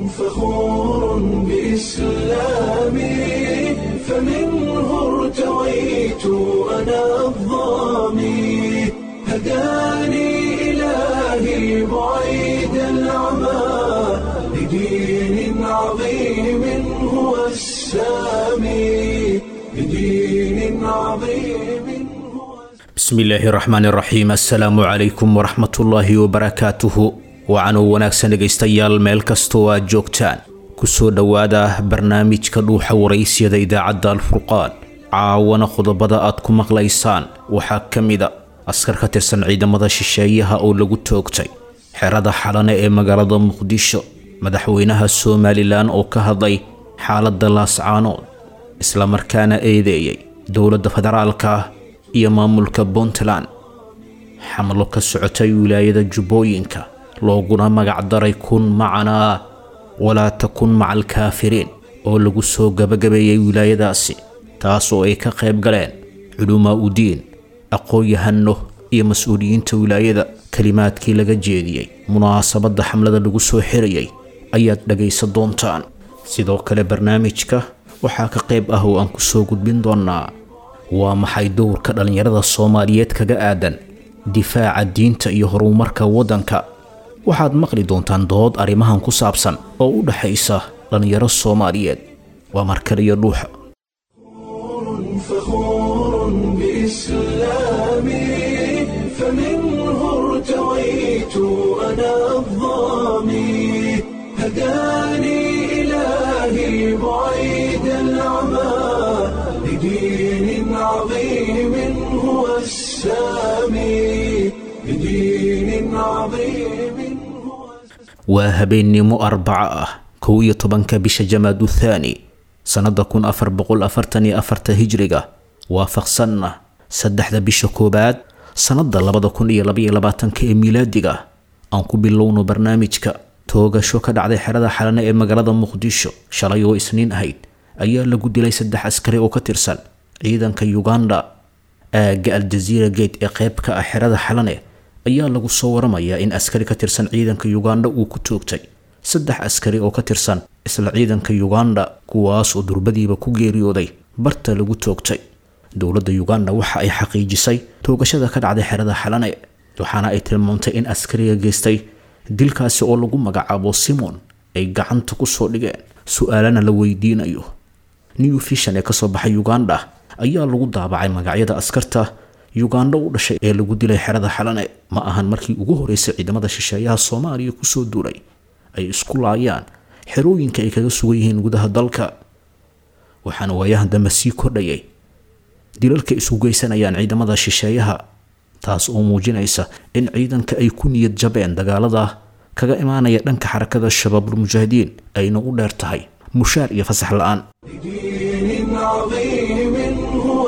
فخور بإسلامي فمنه ارتويت أنا الظامي هداني إلهي بعيد العمى لدين عظيم هو السامي لدين عظيم هو bismillaahi raxmaan raxiim assalaamu calaykum waraxmatullaahi wabarakaatuhu wacanuu wanaagsan dhegaystayaal meel kastoo aad joogtaan kusoo dhowaada barnaamijka dhuuxa waraysyada idaacadda alfurqaan caawana qodobada aad ku maqlaysaan waxaa ka mida askar ka tirsan ciidamada shisheeyaha oo lagu toogtay xerada xalane ee magaalada muqdisho madaxweynaha somalilan oo ka hadlay xaaladda laascaanood islamarkaana eedeeyay dowladda federaalka iyo maamulka puntland xamlo ka socotay wilaayada jubbooyinka looguna magacdaray kun macanaa walaa takun maca alkaafiriin oo lagu soo gabagabeeyey wilaayadaasi taas oo ay ka qayb galeen culumaa udiin aqoon-yahano iyo mas-uuliyiinta wilaayada kelimaadkii laga jeediyey munaasabadda xamlada lagu soo xirayay ayaad dhagaysan doontaan sidoo kale barnaamijka waxaa ka qayb ah oo aan ku soo gudbin doonaa waa maxay dowrka dhallinyarada soomaaliyeed kaga aadan difaaca diinta iyo horumarka waddanka waxaad maqli doontaan dood arrimahan ku saabsan oo u dhaxaysa dhallinyaro soomaaliyeed waa markaliyo dhuuxa فخور بإسلامي فمنه ارتويت أنا الظامي هداني إلهي بعيد العمى لدين عظيم هو السامي لدين عظيم هو waa habeennimo arbaco ah kow iyo tobanka bisha jamaadu thaani sannada kun afar boqol afartan iyo afarta hijriga waafaqsanna saddexda bisha koowaad sannada labada kun iyo labaiyo labaatanka ee miilaadiga aan ku bilowno barnaamijka toogasho ka dhacday xerada xalane ee magaalada muqdisho shalay oo isniin ahayd ayaa lagu dilay saddex askari oo ka tirsan ciidanka uganda aagga aljaziira gate ee qayb ka ah xerada xalane ayaa lagu soo waramayaa in askari ka tirsan ciidanka uganda uu ku toogtay saddex askari oo ka tirsan isla ciidanka uganda kuwaas oo durbadiiba ku geeriyooday barta lagu toogtay dowladda uganda waxa ay xaqiijisay toogashada ka dhacday xerada xalane waxaana ay tilmaamtay in askariga geystay dilkaasi oo lagu magacaabo simon ay gacanta kusoo dhigeen su-aalana la weydiinayo new vision ee kasoo baxay uganda ayaa lagu daabacay magacyada askarta uganda u dhashay ee lagu dilay xerada xalane ma ahan markii ugu horeysay ciidamada shisheeyaha soomaaliya kusoo duulay ay isku laayaan xerooyinka ay kaga sugan yihiin gudaha dalka waxaana waayahan dambe sii kordhayay dilalka isku geysanayaan ciidamada shisheeyaha taas oo muujinaysa in ciidanka ay ku niyad jabeen dagaalada kaga imaanaya dhanka xarakada shabaabulmujaahidiin ayna u dheer tahay mushaar iyo fasax la-aan لدين عظيم هو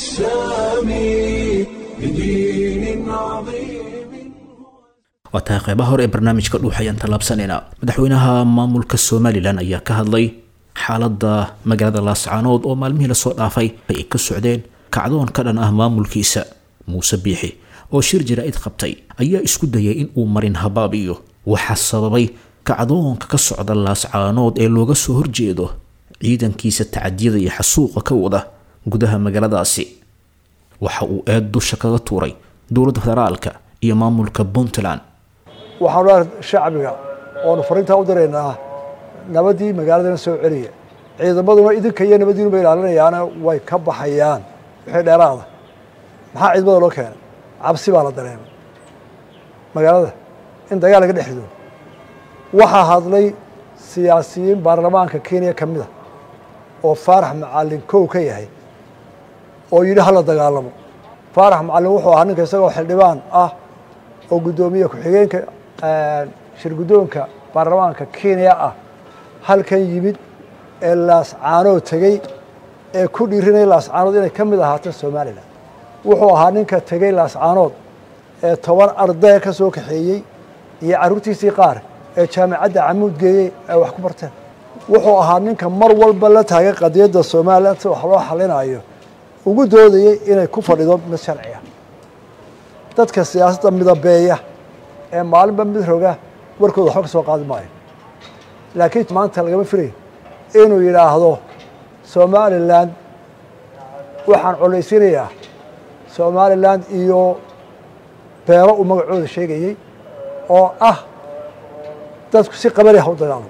السامي لدين عظيم waa tahay qeybaha hore ee barnaamijka dhuux ayaan tallaabsanaynaa madaxweynaha maamulka somalilan ayaa ka hadlay xaaladda magaalada laascaanood oo maalmihii lasoo dhaafay ay ka socdeen kacdoon ka dhan ah maamulkiisa muuse biixi oo shir jaraa'id qabtay ayaa isku dayay in uu marin habaabiyo waxaa sababay kacdoonka ka socda laascaanood ee looga soo horjeedo ciidankiisa tacadiyada iyo xasuuqa ka wada gudaha magaaladaasi waxa uu eed dusha kaga tuuray dowladda federaalka iyo maamulka puntland waxaanu ar shacbiga oonu fariintaa u diraynaa nabadii magaaladana soo celiya ciidamaduna idinka iyo nabadiinuba ilaalinayaana way ka baxayaan wixii dheeraada maxaa ciidamada loo keenay cabsi baa la dareemay magaalada in dagaal laga dhex rido waxaa hadlay siyaasiyiin baarlamaanka kenya ka mida oo faarax macalin kow ka yahay oo yidhi hala dagaalamo faarax macalin wuxuu ahaa ninka isagoo xildhibaan ah oo guddoomiye ku-xigeenka shir guddoonka baarlamaanka kenya ah halkan yimid ee laascaanood tegey ee ku dhiirinaya laascaanood inay ka mid ahaato somalilan wuxuu ahaa ninka tegey laascaanood ee toban ardaya ka soo kaxeeyey iyo carruurtiisii qaar ee jaamacadda camuud geeyey ay wax ku barteen wuxuu ahaa ninka mar walba la taagay qadiyadda somalilan si wax loo xalinayo ugu doodayey inay ku fadhido mid sharciya dadka siyaasadda midabeeya ee maalinba mid roga warkooda waxba ka soo qaadi maayo laakiin maanta lagama filay inuu yidhaahdo somalilan waxaan colaysiinayaa somalilan iyo beelo uu magacooda sheegayey oo ah dadku si qabali ha u dagaalamo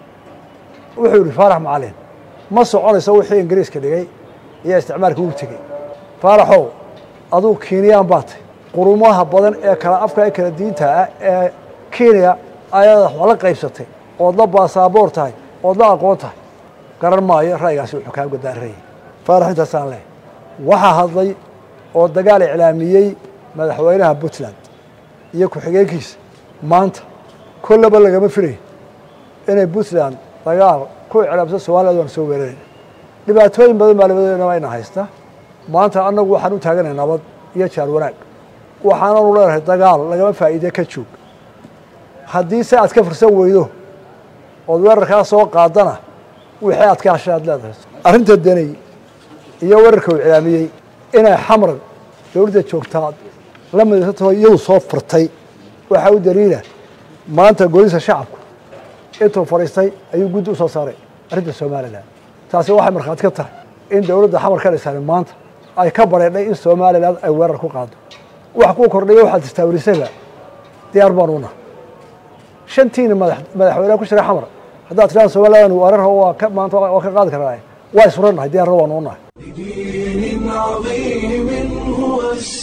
wuxuu yihi faarax macalin ma soconayso wixii ingiriiska dhigay iyo isticmaalka ugu tegey faaraxow aduu kiiniyaan baa tay qurumaha badan ee kala afka ee kala diinta ah ee kenya ayaad wax la qaybsatay ood la baasaboor tahay ood la aqoon tahay garan maayo ra'yigaasi wuxuu kaa godaarayay faarax intaasaan leh waxaa hadlay oo dagaal iclaamiyey madaxweynaha puntland iyo ku-xigeenkiisa maanta kollaba lagama filay inay puntland dagaal ku iclaamsan somaliland waan soo weerarayna dhibaatooyin badan baa labadeena ina haysta maanta annagu waxaan u taaganay nabad iyo jaar wanaag waxaananu leenahay dagaal lagama faa'iide ka joog haddii se aad ka fursan weydo ood weerarkaa soo qaadana wixii aad ka hashay aad leedahay arrinta deney iyo weerarka uu iclaamiyey inay xamar dowladda joogtaa la midaysantaho iyadu soo furtay waxaa u daliila maanta golisa shacabku intuu fadhiistay ayuu guddi u soo saaray arrinta somalilan taasi waxay markhaati ka tahay in dowladda xamar ka dhisan maanta ay ka bareedhay in somalilan ay weerar ku qaado wax kuu kordhaya waxaad istaawirisaba diyaar baan una shantiina madaxweyneha ku jira xamar haddaad tidhahda somalilan weerar waa ka maanta waa ka qaadi karnaa waa isurannahay diyaarna waan unahay بدين عظيم هو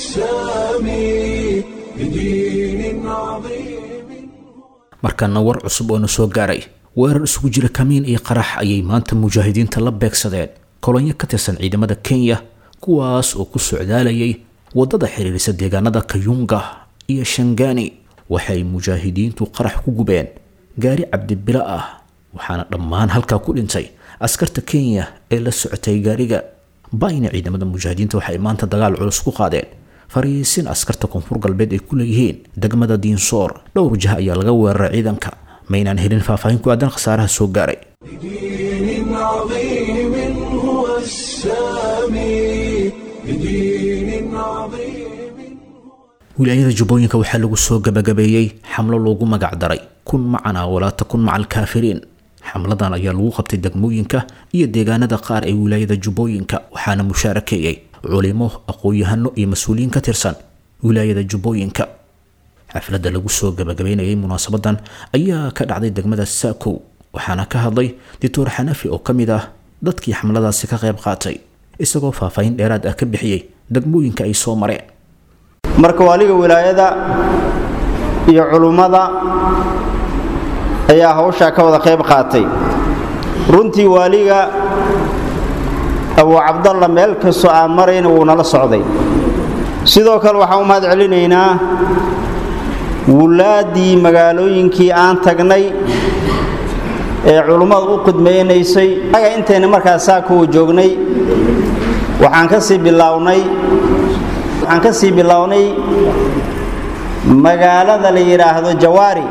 السامي بدين عظيم markana war cusub oo na soo gaaray weerar isugu jira kamiin iyo qarax ayay maanta mujaahidiinta la beegsadeen kolonyo ka tirsan ciidamada kenya kuwaas oo ku socdaalayay waddada xiriirisa deegaanada kayunga iyo shangani waxay mujaahidiintu qarax ku gubeen gaari cabdibilo ah waxaana dhammaan halkaa ku dhintay askarta kenya ee la socotay gaariga bayna ciidamada mujaahidiinta waxay maanta dagaal culus ku qaadeen fariisin askarta koonfur galbeed ay ku leeyihiin degmada diinsoor dhowr jah ayaa laga weeraray ciidanka maynaan helin faahfaahin ku aadan khasaaraha soo gaaray بدين عظيم هو السامي بدين عظيم wilaayada jubbooyinka waxaa lagu soo gabagabeeyey xamlo loogu magac daray kun macana walaa takun maca alkaafiriin xamladan ayaa lagu qabtay degmooyinka iyo deegaanada qaar ee wilaayada jubbooyinka waxaana mushaarakeeyey culimo aqoon-yahano iyo mas-uuliyiin ka tirsan wilaayada jubbooyinka xafladda lagu soo gabagabeynayay munaasabadan ayaa ka dhacday degmada saakow waxaana ka hadlay doctor xanafi oo ka mid ah dadkii xamladaasi ka qayb qaatay isagoo faahfaahin dheeraad ah ka bixiyey degmooyinka ay soo mareen marka waaliga wilaayada iyo culummada ayaa hawshaa ka wada qayb qaatay runtii waaliga abuu cabdalla meel kastoo aan marayna wuu nala socday sidoo kale waxaan u mahad celinaynaa wulaaddii magaalooyinkii aan tagnay ee culummada u khidmaynaysay aga intayna markaa saakuwa joognay waxaan ka sii bilaawnay waxaan ka sii bilownay magaalada la yidhaahdo jawaari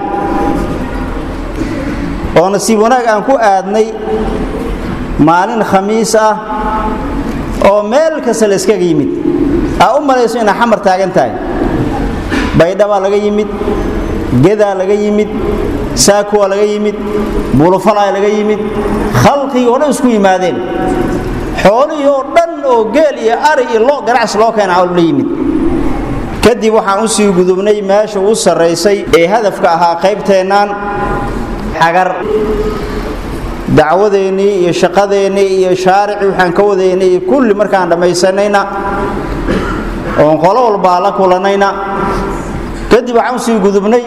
oo nasiib wanaag aan ku aadnay maalin khamiis ah oo meel kasta la iskaga yimid aa u malayso inaa xamar taagan tahay baydhabaa laga yimid gedaa laga yimid saakuwa laga yimid bulufalaa laga yimid khalqigii oo dhan isku yimaadeen xoolihii oo dhan oo geel iyo ari iyo lo ganacsi loo keena la yimid kadib waxaan u sii gudubnay meesha u sarraysay ee hadafka ahaa qaybteennaan xagar dacwadeennii iyo shaqadeennii iyo shaaricii waxaan ka wadaynay iyo kulli markaan dhammaysanayna oon qolo walbaa la kulannayna kadib waxaan u sii gudubnay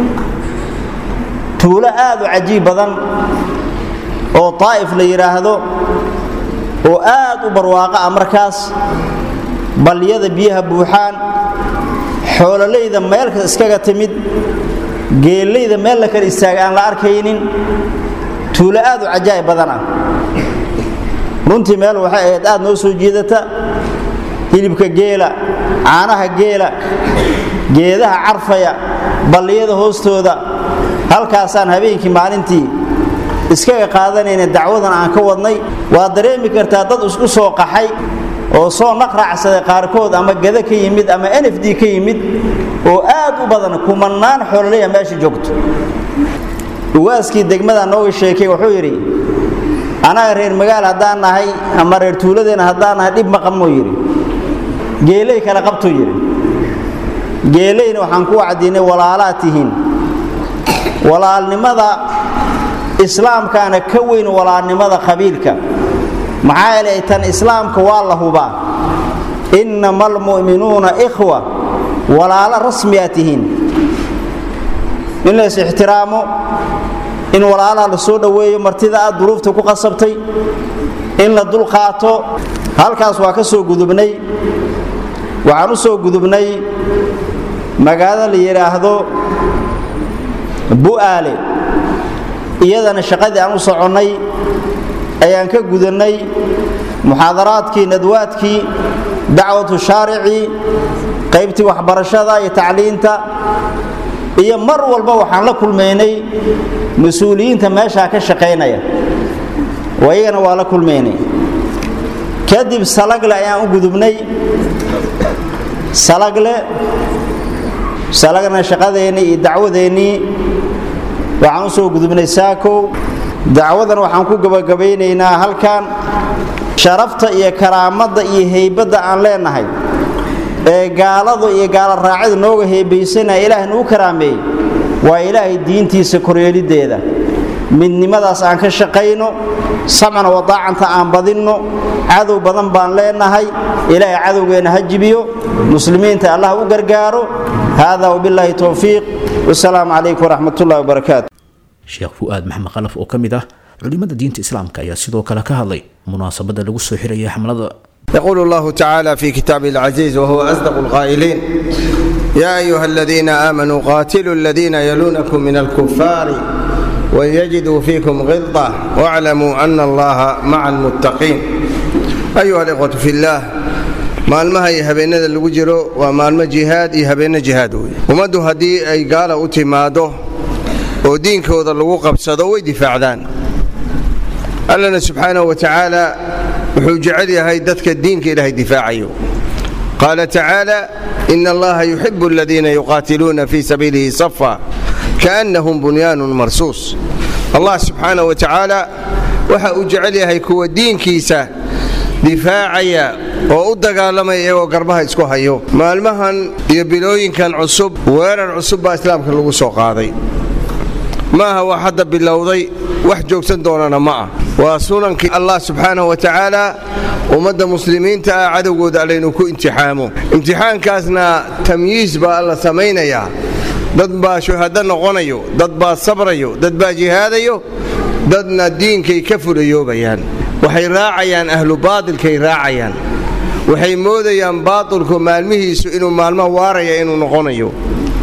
tuulo aad u cajiib badan oo taa'if la yidhaahdo oo aad u barwaaqo ah markaas balliyada biyaha buuxaan xoololayda meelka iskaga timid geellayda meel la kala istaaga aan la arkaynin tuulo aad u cajaa'ib badan ah runtii meel waxay ahayd aad noo soo jiidata hilibka geela caanaha geela geedaha carfaya balliyada hoostooda halkaasaan habeenkii maalintii iskaga qaadanayna dacwadan aan ka wadnay waa dareemi kartaa dad isku soo qaxay oo soo naqraacsaday qaarkood ama gada ka yimid ama n f d ka yimid oo aad u badan kumannaan xoololaya meesha joogto ugaaskii degmada nooga sheekay wuxuu yidhi anaga reer magaal haddaan nahay ama reer tuuladeenna haddaan nahay dhib ma qabnuu yidhi geeley kale qabtuu yidhi geeleyna waxaan ku wacdiinay walaalaad tihiin walaalnimada islaamkaana ka weyn walaalnimada qabiilka maxaa yeelay tan islaamka waa la hubaa innama almu'minuuna ikhwa walaalo rasmiyaa tihiin in lays ixtiraamo in walaalaha la soo dhoweeyo martida aad duruufta ku qasabtay in la dulqaato halkaas waa ka soo gudubnay waxaan u soo gudubnay magaalada la yidhaahdo bu'aale iyadana shaqadii aan u soconnay ayaan ka gudannay muxaadaraadkii nadwaadkii dacwatu shaaricii qaybtii waxbarashada iyo tacliinta iyo mar walba waxaan la kulmaynay mas-uuliyiinta meeshaa ka shaqaynaya oo iyagana waa la kulmaynay kadib salagle ayaan u gudubnay salagle salagna shaqadeennii iyo dacwadeennii waxaan u soo gudubnay saakow dacwadan waxaan ku gabagabaynaynaa halkan sharafta iyo karaamadda iyo heybadda aan leenahay ee gaaladu iyo gaala raacida nooga heebaysanaya ilaahay nuu karaameeyey waa ilaahay diintiisa koryeeliddeeda midnimadaas aan ka shaqayno samcna wadaacanta aan badinno cadow badan baan leenahay ilaahay cadowgeenna ha jibiyo muslimiinta allah u gargaaro hada wbilaahi towfiiq wasalaamu calaykum waraxmat ullahi wabarakaatu sheekh fu'aad maxamed khalaf oo ka mid ah culimmada diinta islaamka ayaa sidoo kale ka hadlay munaasabadda lagu soo xiraya xamlada يقول الله تعالى في كتابه العزيز وهو أصدق القائلين يا أيها الذين آمنوا قاتلوا الذين يلونكم من الكفار ويجدوا فيكم غلظة واعلموا أن الله مع المتقين أيها الإخوة في الله maalmaha iyo habeenada lagu jiro waa maalmo jihaad iyo habeenno jihaad wey ummaddu haddii ay gaala u timaaddo oo diinkooda lagu qabsado way difaacdaan allana subxaanahu wa tacaala wuxuu jecel yahay dadka diinka ilaahay difaacayo qaala tacaala ina allaha yuxibu aladiina yuqaatiluuna fii sabiilihi safa kaannahum bunyaanun marsuus allah subxaanahu wa tacaala waxa uu jecel yahay kuwa diinkiisa difaacaya oo u dagaalamaya iyagoo garbaha isku hayo maalmahan iyo bilooyinkan cusub weerar cusub baa islaamka lagu soo qaaday maaha wax hadda bilowday wax joogsan doonana ma ah waa sunankii allah subxaanahu wa tacaala ummadda muslimiinta ah cadowgooda allaynu ku imtixaamo imtixaankaasna tamyiis baa alla samaynayaa dad baa shuhado noqonayo dad baa sabrayo dad baa jihaadayo dadna diinkay ka fulayoobayaan waxay raacayaan ahlu baadilkay raacayaan waxay moodayaan baatilku maalmihiisu inuu maalmo waaraya inuu noqonayo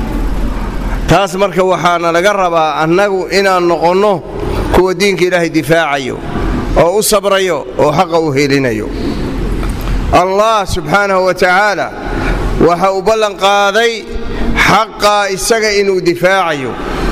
taas marka waxaana laga rabaa annagu inaan noqonno kuwa diinka ilaahay difaacayo oo u sabrayo oo xaqa u helinayo allah subxaanahu wa tacaala waxa uu ballanqaaday xaqaa isaga inuu difaacayo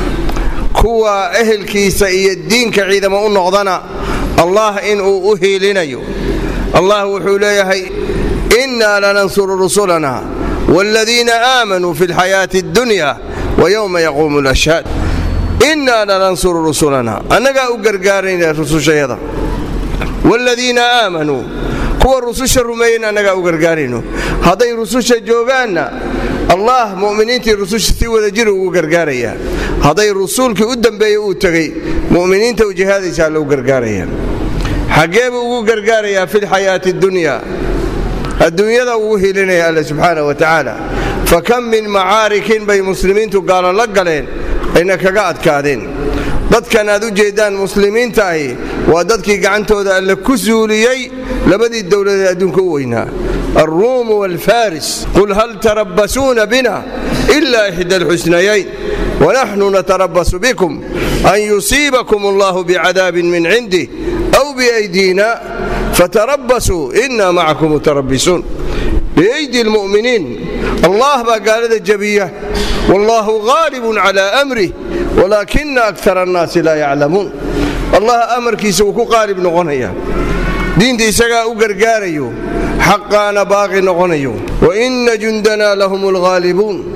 kuwa ehelkiisa iyo diinka ciidamo u noqdana allah inuu u hiilinayo allah wuxuu leeyahay innaa lanansuru rusulana waaladiina aamanuu fi lxayaati addunya wayowma yaquumu lashhaad innaa lanansuru rusulana annagaa u gargaarayna rusushayada waaladiina aamanuu kuwa rususha rumeeyeyna annagaa u gargaarayno hadday rususha joogaanna allah mu'miniintii rususha si wada jir ugu gargaarayaa hadday rasuulkii u dambeeyey uu tegey mu'miniinta u jihaadaysaa lou gargaaraya xaggee buu ugu gargaarayaa fi lxayaati addunya adduunyada ugu hilinaya alle subxaana wa tacaala fa kam min macaarikin bay muslimiintu gaalo la galeen ayna kaga adkaadeen dadkan aad u jeeddaan muslimiinta ahi waa dadkii gacantooda alle ku suuliyey labadii dowladeed adduunka u weynaa alruumu waalfaris qul hal tarabbasuuna bina ila ixda alxusnayayn wanaxnu natarabasu bikum an yusiibakum allahu bicadaabin min cindih aw biaydiina fatarabasuu ina macakum mutarabisuun biaydi lmu'miniin allah baa gaalada jabiya wallahu gaalibun calaa amrih walaakina akara annaasi laa yaclamuun allah amarkiisa wuu ku qaalib noqonaya diinta isagaa u gargaarayo xaqaana baaqi noqonayo waina jundana lahum alghaalibuun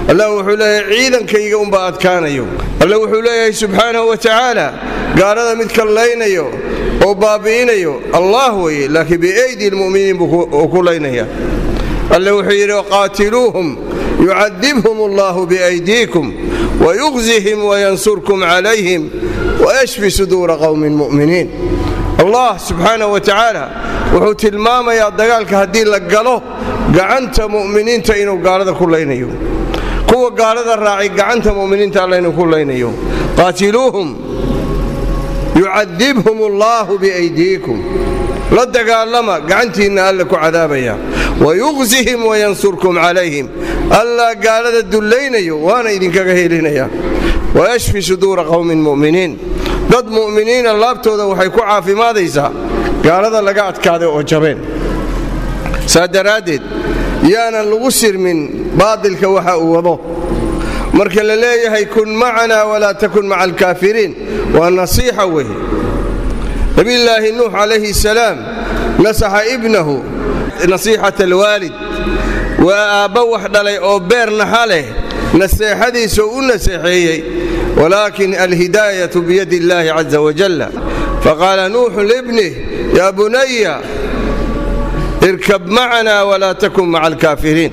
allah wuxuu leeyahay ciidankayga unbaa adkaanayo alle wuxuu leeyahay subxaanahu wa tacaala gaalada mid kallaynayo oo baabi'inayo allah weye laakiin biaydi lmu'miniin buu ku laynaya alle wuxuu yidhi qaatiluuhum yucadibhum allahu biaydiikum wayuqzihim wayansurkum calayhim wayashfi suduura qowmin mu'miniin allah subxaanahu wa tacaala wuxuu tilmaamayaa dagaalka haddii la galo gacanta mu'miniinta inuu gaalada ku laynayo kuwa gaalada raacay gacanta mu'miniinta alla inuu ku laynayo qaatiluuhum yucadibhum allaahu biaydiikum la dagaalama gacantiinna alla ku cadaabaya wayuqzihim wayansurkum calayhim allaa gaalada dullaynayo waana idinkaga helinaya wayashfi suduura qowmin mu'miniin dad mu'miniina laabtooda waxay ku caafimaadaysaa gaalada laga adkaaday oo jabeen saa daraaddeed yaanan lagu sirmin baadilka waxa uu wado marka la leeyahay kun macanaa walaa takun maca alkaafiriin waa nasiixa weeye nabiyulaahi nuux calayhi salaam nasaxa ibnahu nasiixata alwaalid waa aabba wax dhalay oo beer naxa leh naseexadiisoo u naseexeeyey walaakin alhidaayatu biyadi illaahi caza wajalla faqaala nuuxu libnih yaa bunaya irkab macanaa walaa takun maca alkaafiriin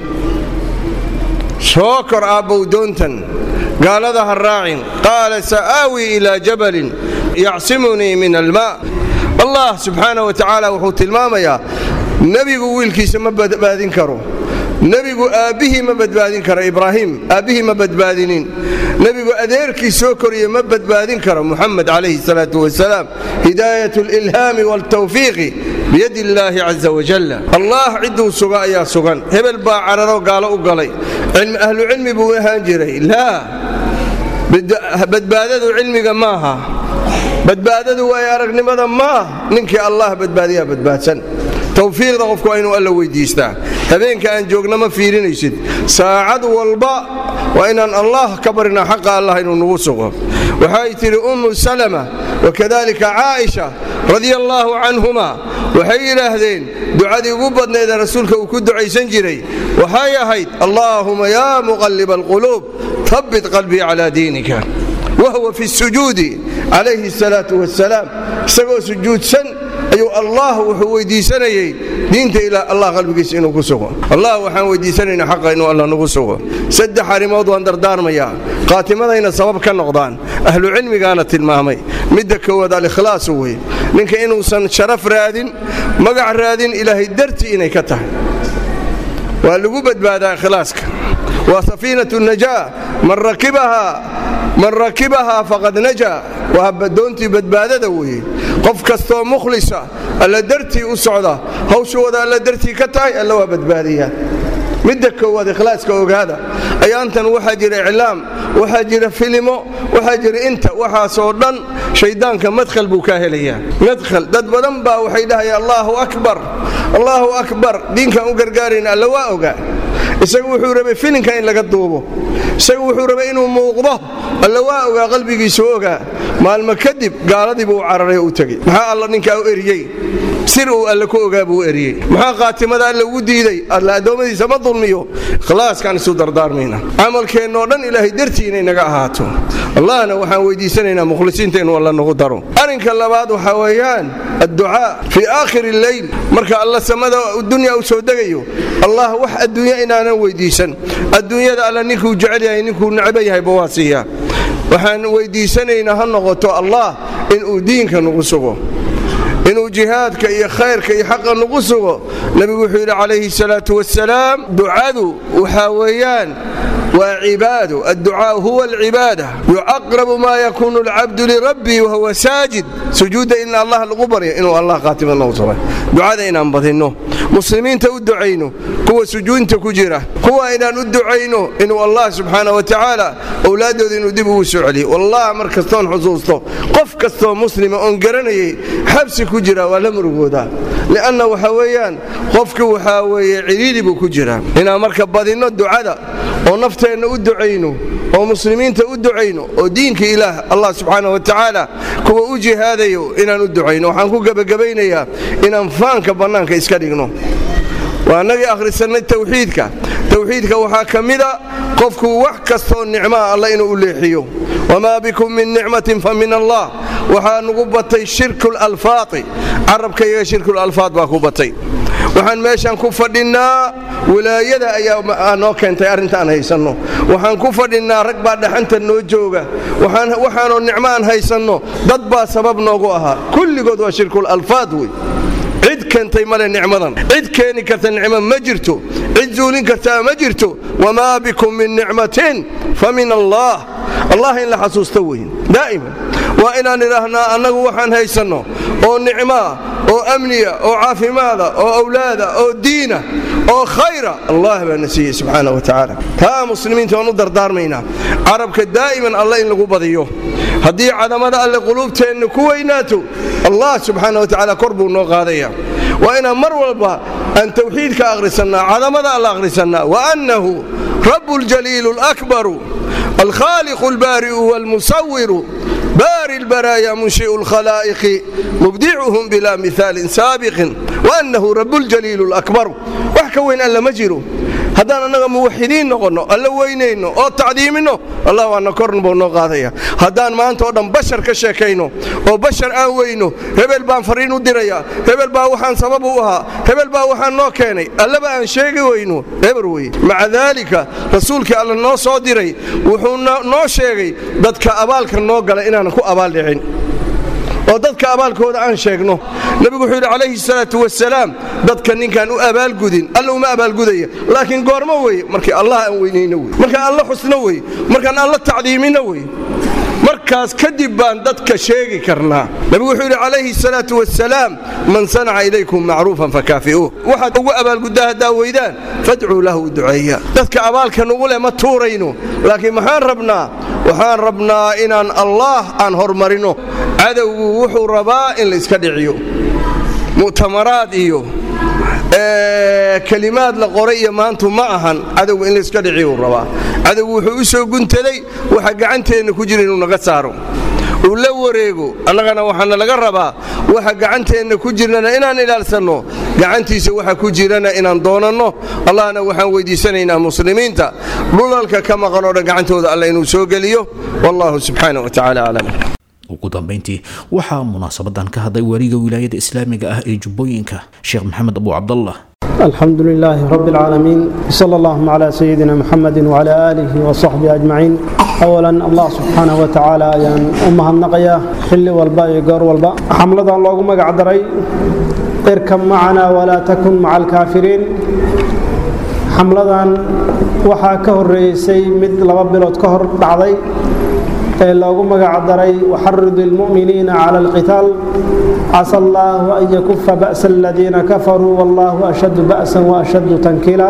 soo kor aabbow doontan gaalada ha raacin qaala sa'aawii ilaa jabalin yacsimunii min almaa allah subxaanah wa tacaala wuxuu tilmaamayaa nebigu wiilkiisa ma badbaadin karo nebigu aabbihii ma badbaadin karo ibraahim aabbihii ma badbaadinin nebigu adeerkii soo koriye ma badbaadin karo muxamed calayhi salaatu wasalaam hidaayat alilhaami waaltawfiiqi biyadi illaahi caza wajalla allah cidduu suga ayaa sugan hebel baa cararo gaalo u galay ahlucilmi buu ahaan jiray laa badbaadadu cilmiga maaha badbaadadu waay aragnimada maah ninkii allah badbaadiyaa badbaadsan tawfiiqda qofku waa inuu alla weydiistaa habeenka aan joogna ma fiirinaysid saacad walba waa inaan allah ka barinaa xaqa allah inuu nagu sugo waxay tidhi ummu salama wakadalika caaisha radia allaahu canhuma waxay yidhaahdeen ducadii ugu badnaydee rasuulka uu ku ducaysan jiray waxay ahayd allaahuma yaa muqalliba alquluub habbit qalbii calaa diinika wahuwa fi sujuudi calayhi salaatu wasalaam isagoo sujuudsan ayuu allah wuxuu weydiisanayey diinta ilaa allah qalbigiisa inuu ku sugo allah waxaan weydiisanaynaa xaqa inuu alla nagu sugo saddex arrimood waan dardaarmayaa qaatimadayna sabab ka noqdaan ahlucilmigaana tilmaamay midda koowaad alikhlaasu wey ninka inuusan sharaf raadin magac raadin ilaahay dartii inay ka tahay waa lagu badbaadaa ikhlaaska waa safiinatu najaa man rakibahaa faqad najaa waa doontii badbaadada weeye qof kastoo mukhlisa alla dartii u socda hawshooda alla dartii ka tahay alla waa badbaadiyaa midda koowaad ikhlaaska ogaada ayaantan waxaa jira iclaam waxaa jira filimo waxaa jira inta waxaasoo dhan shayddaanka madkhal buu kaa helayaa madkhal dad badan baa waxay dhahayaan allaahu akbar allaahu akbar diinkaan u gargaarayna alla waa ogaa isagu wuxuu rabay filinka in laga duubo isagu wuxuu rabay inuu muuqdo alla waa ogaa qalbigiisu ogaa maalmo kadib gaaladii buu cararay u tegey maxaa alla ninkaa u eriyey sir uu alle ku ogaa buu eriyey maxaa qaatimada alle ugu diiday alla addoommadiisa ma dulmiyo ikhlaaskaan isu dardaarmayna camalkeennoo dhan ilaahay dartii inay naga ahaato allahna waxaan weydiisanaynaa mukhlisiinta inuu alla nagu daro arrinka labaad waxaa weeyaan adducaa fii aakhiri lleyl marka alla samada dunya u soo degayo allah wax adduunya inaanan weydiisan adduunyada alla ninkuu jecel yahay ninkuu necba yahayba waa siiyaa waxaan weydiisanaynaa ha noqoto allah inuu diinka nagu sugo inuu jihaadka iyo khayrka iyo xaqa nagu sugo nebigu wuxuu yidhi calayhi salaatu wasalaam ducadu waxaa weeyaan waa cibaado adducaau huwa alcibaada yucaqrabu maa yakuunu alcabdu lirabbii wahuwa saajid sujuudda in allah lagu baryo inuu allah qaatima nagu suray ducada inaan badinno muslimiinta u ducayno kuwa sujuudinta ku jira kuwa inaan u ducayno inuu allah subxaana wa tacaala owlaaddooda inuu dib ugu soo celiyo wallah mar kastoon xusuusto qof kastoo muslima oon garanayay xabsi ku jira waa la murugoodaa lianna waxa weeyaan qofki waxaa weeye ciriiri buu ku jiraa inaan marka badinno ducada oo nafteenna u ducayno oo muslimiinta u ducayno oo diinka ilaah allah subxaana wa tacaala kuwa u jihaadayo inaan u ducayno waxaan ku gebagabaynayaa inaan faanka bannaanka iska dhigno waa annagii akhrisannay tawxiidka tawxiidka waxaa ka mida qofku wax kastoo nicmaa alla inuu u leexiyo wamaa bikum min nicmatin fa min allah waxaa nugu batay shirkulalfaadi carabkayga shirkulalfaad baa ku batay waxaan meeshaan ku fadhinnaa wilaayada ayaa noo keentay arrinta aan haysanno waxaan ku fadhinnaa rag baa dhaxanta noo jooga waxaanoo nicmo aan haysanno dad baa sabab noogu ahaa kulligood waa shirkulalfaad wey cid keentay male nicmadan cid keeni karta nicmo ma jirto cid zuulin kartaa ma jirto wamaa bikum min nicmatin fa min allah allah in la xasuusta weyn daa'iman waa inaan idhaahnaa annagu waxaan haysanno oo nicmaa oo amniya oo caafimaada oo awlaada oo diina oo khayra allah baa na siiyey subxaana wa tacaala taa muslimiinta waan u dardaarmaynaa carabka daa'iman alle in lagu badiyo haddii cadamada alle quluubteenna ku weynaato allah subxaana wa tacaala kor buu noo qaadaya waa inaan mar walba aan tawxiidka akhrisannaa cadamada alla akhrisannaa waannahu rabu ljaliilu alakbaru alkhaaliqu albaari'u walmusawiru baari lbaraaya munshi'u lkhalaa'iqi mubdicuhum bilaa mihaalin saabiqin waannahu rabuljaliilu alakbaru wax ka weyn alla ma jiro haddaan annaga muwaxidiin noqonno alla weynayno oo tacdiiminno allah waana korn buu noo qaadaya haddaan maanta oo dhan bashar ka sheekayno oo bashar aan weyno hebel baan fariin u dirayaa hebel baa waxaan sabab u ahaa hebel baa waxaan noo keenay allaba aan sheegi weyno eber weye maca daalika rasuulkii alla noo soo diray wuxuu noo sheegay dadka abaalka noo gala inaanan ku abaaldhicin oo dadka abaalkooda aan sheegno nebigu wuxuu yidhi calayhi salaatu wasalaam dadka ninkaan u abaalgudin alla uma abaalgudaya laakiin goormo weye markii allah aan weynayno wey markaan alla xusno wey markaan alla tacdiiminno wey markaas kadib baan dadka sheegi karnaa nebigu wuxuu yidhi calayhi salaatu wasalaam man sanaca ilaykum macruufan fakaafi'uuh waxaad ugu abaalguddaa haddaa weydaan fadcuu lahu duceeya dadka abaalka nugu leh ma tuurayno laakiin maxaan rabnaa waxaan rabnaa inaan allaah aan hormarino cadowgu wuxuu rabaa in la iska dhiciyo mu'tamaraad iyo kelimaad la qoray iyo maantu ma ahan cadowga in layska dhiciyuu rabaa cadowgu wuxuu u soo guntaday waxa gacanteenna ku jira inuu naga saaro uu la wareego annagana waxaana laga rabaa waxa gacanteenna ku jirnana inaan ilaalsanno gacantiisa waxa ku jirana inaan doonanno allahna waxaan weydiisanaynaa muslimiinta dhulalka ka maqan oo dhan gacantooda alla inuu soo geliyo wallahu subxaana wa tacaala aclam ugu dambayntii waxaa munaasabadan ka hadlay wariga wilaayada islaamiga ah ee jubbooyinka sheekh maxamed abu cabdallah الحمد لله رب العالمين صلى الله على سيدنا محمد وعلى آله وصحبه أجمعين أولا الله سبحانه وتعالى أيان أمها النقية حل والباء يقر والباء حملة الله مقعد ري اركب معنا ولا تكن مع الكافرين xamladan waxaa ka horeysay mid laba bilood ka hor dhacday ee loogu magac daray waxarid ilmu'miniina cala alqitaal casa allaahu an yakufa ba'sa aladiina kafaruu wallahu ashaddu ba'san wa ashaddu tankiila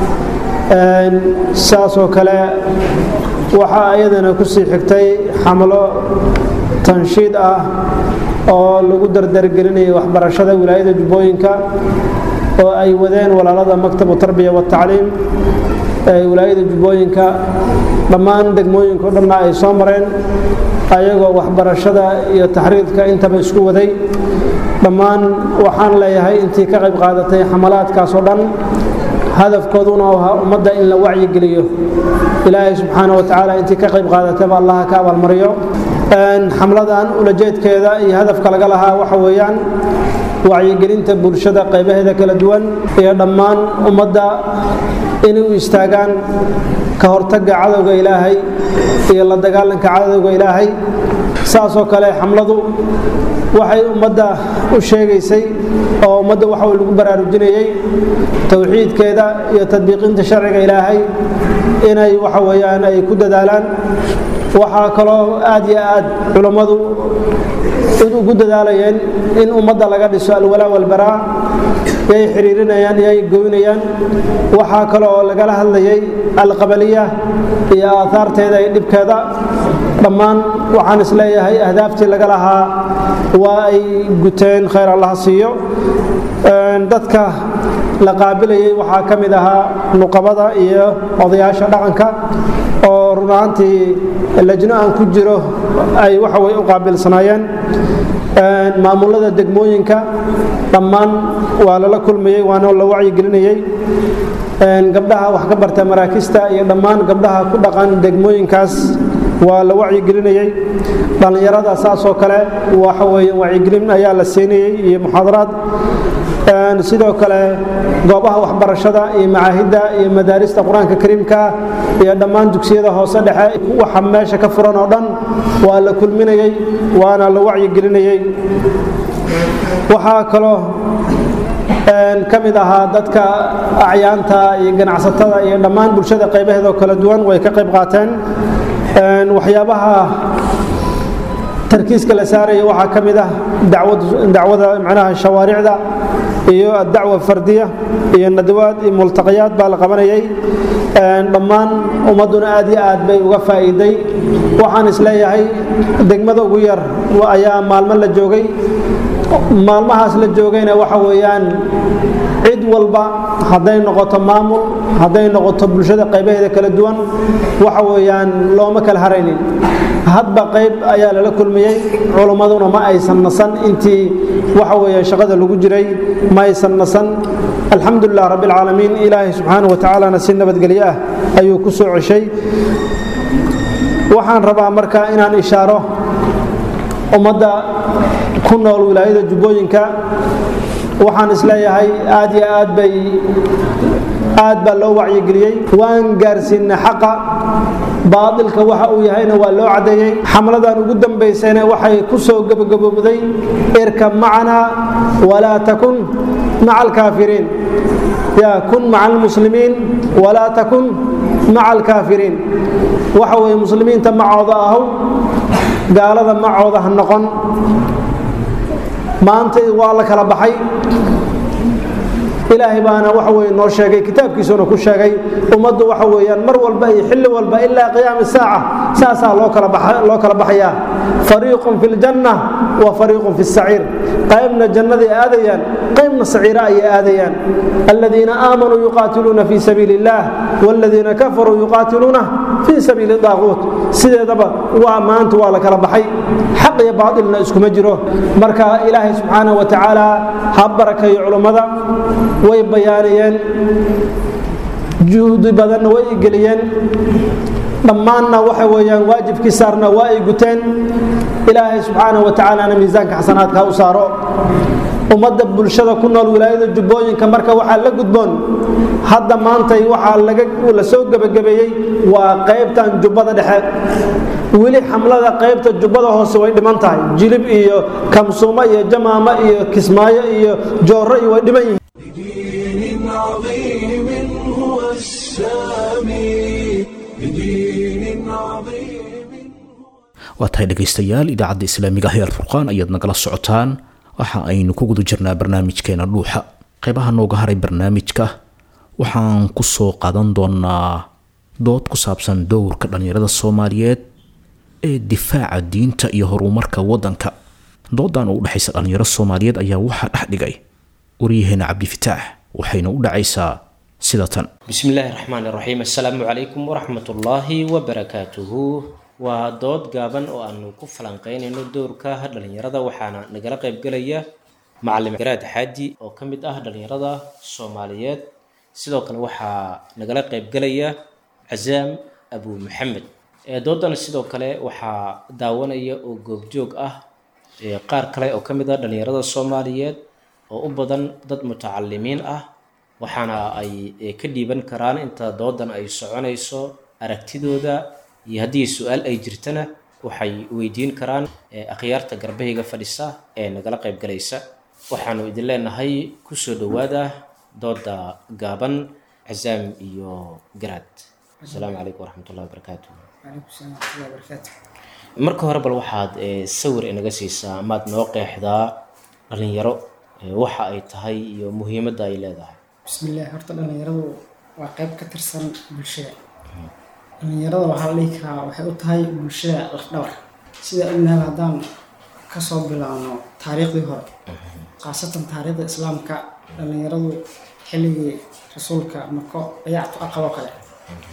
saasoo kale waxaa iyadana kusii xigtay xamlo tanshiid ah oo lagu dardargelinayay waxbarashada wilaayada jubbooyinka oo ay wadeen walaalada maktabu tarbiya watacliim ee wilaayada jubbooyinka dhammaan degmooyinka o dhanna ay soo mareen ayagoo waxbarashada iyo taxriidka intaba isku waday dhammaan waxaan leeyahay intii ka qayb qaadatay xamalaadkaasoo dhan hadafkooduna ahaa ummadda in la wacyigeliyo ilaahay subxaana wa tacaala intii ka qayb qaadatayba allaha ka abaalmariyo xamladan ulajeedkeeda iyo hadafka laga lahaa waxa weeyaan wacyigelinta bulshada qaybaheeda kala duwan iyo dhammaan ummadda inay u istaagaan ka hortagga cadowga ilaahay iyo la dagaalanka cadowga ilaahay saasoo kale xamladu waxay ummadda u sheegaysay oo ummadda waxa lagu baraarujinayey towxiidkeeda iyo tadbiiqinta sharciga ilaahay inay waxa weeyaan ay ku dadaalaan waxaa kaloo aad iyo aad culammadu ugu dadaalayeen in ummadda laga dhiso alwalaa walbaraa yay xiriirinayaan yay goynayaan waxaa kale oo lagala hadlayay alqabaliya iyo aahaarteeda iyo dhibkeeda dhammaan waxaan isleeyahay ahdaaftii laga lahaa waa ay guteen khayr allaha siiyo dadka la qaabilayay waxaa ka mid ahaa nuqabada iyo odayaasha dhaqanka oo run ahaantii lajno aan ku jiro ay waxa weye u qaabilsanaayeen maamulada degmooyinka dhammaan waa lala kulmayey waana la wacyigelinayey gabdhaha wax ka barta maraakista iyo dhammaan gabdhaha ku dhaqan degmooyinkaas waa la wacyigelinayey dhallinyarada saasoo kale waxa weeye wacyigelin ayaa la siinayey iyo muxaadaraad sidoo kale goobaha waxbarashada iyo macaahidda iyo madaarista qur-aanka kariimka iyo dhammaan dugsiyada hoose dhexe waxa meesha ka furan oo dhan waa la kulminayey waana la wacyigelinayey waxaa kaloo ka mid ahaa dadka acyaanta iyo ganacsatada iyo dhammaan bulshada qaybaheedoo kala duwan way ka qayb qaateen waxyaabaha tarkiiska la saaraya waxaa ka mid ah dacwada macnaha shawaaricda iyo addacwa fardiya iyo nadawaad iyo multaqayaad baa la qabanayay dhammaan ummadduna aad iyo aad bay uga faa'iiday waxaan isleeyahay degmada ugu yar ayaa maalmo la joogay maalmahaas la joogayna waxa weeyaan cid walba hadday noqoto maamul hadday noqoto bulshada qaybaheeda kala duwan waxa weeyaan looma kala haraynin hadba qayb ayaa lala kulmiyey culummaduna ma aysan nasan intii waxa weeye shaqada lagu jiray ma aysan nasan alxamdulilah rabbi alcaalamiin ilaahay subxaanahu wa tacaalana si nabadgelyo ah ayuu ku soo ceshay waxaan rabaa marka inaan ishaaro ummadda ku nool wilaayada jubbooyinka waxaan isleeyahay aad iyo aad bay aad baa loo wacyigeliyey waan gaarsiinay xaqa baatilka waxa uu yahayna waa loo caddeeyey xamladan ugu dambaysayna waxay ku soo gebagabowday irka macana walaa takun maca alkaafiriin yaa kun maca almuslimiin walaa takun maca alkaafiriin waxa weeye muslimiinta macooda ahow gaalada macooda ha noqon maanta waa la kala baxay ilaahay baana waxa weye noo sheegay kitaabkiisuna ku sheegay ummaddu waxa weeyaan mar walba iyo xilli walba ilaa qiyaami saaca saasaa loo kala baxayaa fariiqun fi ljanna wa fariiqun fi saciir qaybna jannaday aadayaan qaybna saciira ayay aadayaan aladiina aamanuu yuqaatiluuna fi sabiili illah waladiina kafaruu yuqaatiluuna fi sabiili daaquut sideedaba waa maanta waa la kala baxay xaq iyo baatilna iskuma jiro marka ilaahay subxaanahu wa tacaala ha barakayo culummada way bayaanayeen juhdi badanna way geliyeen dhammaanna waxa weeyaan waajibkii saarna waa ay guteen ilaahay subxaanahu wa tacaalana miisaanka xasanaadka ha u saaro ummadda bulshada ku nool wilaayada jubbooyinka marka waxaa la gudboon hadda maantay waxaa la soo gebagabeeyey waa qaybtan jubbada dhexe weli xamlada qaybta jubbada hoose way dhiman tahay jilib iyo kamsuumo iyo jamaamo iyo kismaayo iyo joorro iyo way dhiman yihiin بدين عظيم هو السامي بدين عظيم waa tahay dhegaystayaal idaacadda islaamiga ah ee alfurqaan ayaad nagala socotaan waxa aynu ku guda jirnaa barnaamijkeena dhuuxa qaybaha nooga haray barnaamijka waxaan ku soo qaadan doonaa dood ku saabsan dowrka dhallinyarada soomaaliyeed ee difaaca diinta iyo horumarka waddanka doodan oo u dhexaysa dhallinyaro soomaaliyeed ayaa waxaa dhex dhigay waryaheena cabdifitaax waxayna u dhacaysaa sida tan بسم الله الرحمن الرحيم السلام عليكم ورحمة الله وبركاته waa dood gaaban oo aanu ku falanqeynayno dowrka dhalinyarada waxaana nagala qayb gelaya macalin garaad xaaji oo ka mid ah dhalinyarada soomaaliyeed sidoo kale waxaa nagala qayb gelaya cazaam abu maxamed ee doodan sidoo kale waxaa daawanaya oo goobjoog ah ee qaar kale oo ka mid ah dhalinyarada soomaaliyeed oo u badan dad mutacalimiin ah waxaana ay eh, ka dhiiban karaan inta doodan ay soconayso aragtidooda iyo haddii su-aal ay jirtana waxay weydiin karaan eh, akhyaarta garbahayga fadhisa ee nagala qayb galaysa waxaanu idin leenahay kusoo dhowaada dooda gaaban cazaam iyo garaad asalaamu calaykum waraxmatullahi wabarakaatu وعليكم السلام ورحمة الله وبركاته marka hore bal waxaad eh, sawir inaga siisaa amaad noo qeexdaa dhalinyaro eh, waxa ay tahay iyo muhiimadda ay leedahay بسم الله horta dhalinyaradu waa qayb ka tirsan bulshada dhalinyarada waxaa la dhihi karaa waxay u tahay bulshada lafdhabar sida ognahay haddaan kasoo bilaabno taariikhdii hore khaasatan taariikhda islaamka dhalinyaradu xilligii rasuulka mako dayactu aqaloo kale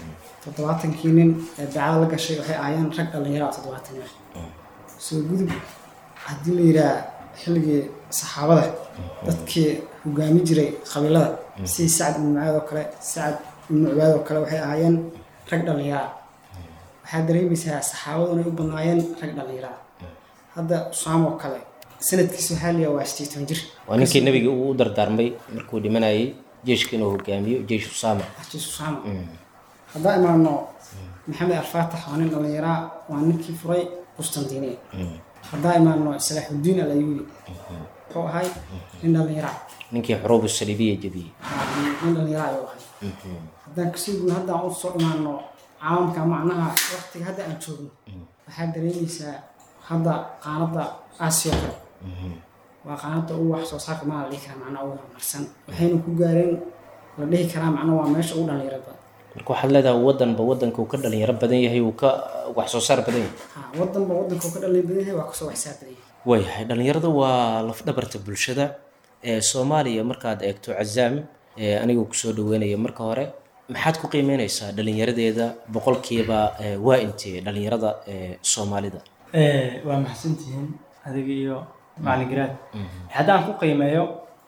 toddobaatankii nin ee beecada la gashay waxay ahaayeen rag dhallinyaro ah toddobaatan nin soo gudub haddii la yidhaah xilligii saxaabada dadkii hogaami jiray qabiilada sidii sacad ibnu mucaad oo kale sacad ibnu cubaad oo kale waxay ahaayeen rag dhallinyaro ah waxaa dareemaysaa saxaabadu inay u badnaayeen rag dhallinyaro ah hadda usaam oo kale sanadkiisa waxaa liyaa waa sideetan jir waa ninkii nabiga uu u dardaarmay markuu dhimanayay jeeshka inuu hogaamiyo jeesh usaama xajiis usaama haddaan imaano maxamed alfaatax waa nin dhallinyaraa waa ninkii furay qustantiniya haddaan imaano salaaxudiin al ayuubi wuxuu ahay nin dhallinyaraa ninkii xuruubu saliibiya jebiyey nin dhallinyaraa ayuu ahay haddaan kasii gudno haddaan u soo imaano caalamka macnaha waqtiga hadda aan joogno waxaa dareemaysaa hadda qaanadda aasiya kale waa qaanadda ugu wax soo saarka maa la dhihi karaa macnaha ugu horumarsan waxayna ku gaareen la dhihi karaa macnaha waa meesha ugu dhallinyaro badan marka waxaad leedahay wadanba wadanka uu ka dhalinyaro badan yahay uu ka wax soo saar badan yahay ha wadanba wadanka uu ka dhalin badan yahay waa kasoo waxsaar badan yahay waayahay dhalinyarada waa lafdhabarta bulshada ee soomaaliya markaad eegto cazaam ee anigoo kusoo dhaweynaya marka hore maxaad ku qiimeyneysaa dhalinyaradeeda boqolkiiba ee, waa intee dhalinyarada ee soomaalida waa maxsantihiin adiga iyo macalin garaad haddaan ku qiimeeyo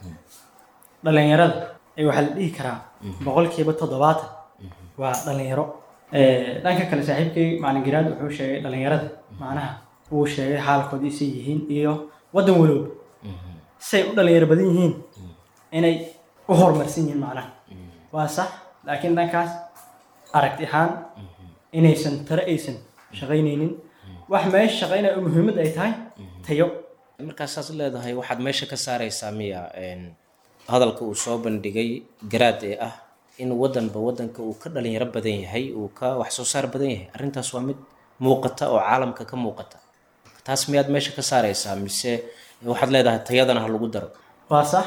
dhalinyarada ee waxaa la dhihi karaa boqolkiiba toddobaatan waa dhalinyaro dhanka kale saaxiibkay macalin garaad wuxuu sheegay dhalinyarada macnaha uu sheegay xaalkoodii say yihiin iyo waddan walowba say u dhalinyaro badan yihiin inay u horumarsan yihiin macnaha waa sax laakiin dhankaas aragti ahaan inaysan tare aysan shaqaynaynin wax meesha shaqaynaya oo muhiimad ay tahay tayo markaasaad leedahay waxaad meesha ka saareysaa miya een, hadalka uu soo bandhigay garaad ee ah in wadanba wadanka uu ka dhalinyaro badan yahay uu ka wax soo saar badan yahay arrintaas waa mid muuqata oo caalamka ka muuqata taas miyaad meesha ka saareysaa mise waxaad leedahay tayadana ha lagu daro waa sax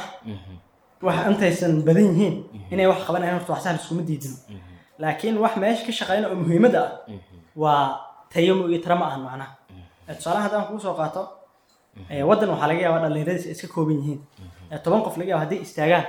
wax intaysan badan yihiin inay wax qabanayaan horta wax sax iskuma diidin laakiin wax meesha ka shaqeynaya oo muhiimadda ah waa tayo iyo tara ma ahan macnaha Eh, tusaalaha haddaan kuu soo qaato eh, waddan waxaa laga yaabaa dhallinyaradiisa ay iska kooban yihiin Eh, toban qof laga yaaba hadday istaagaan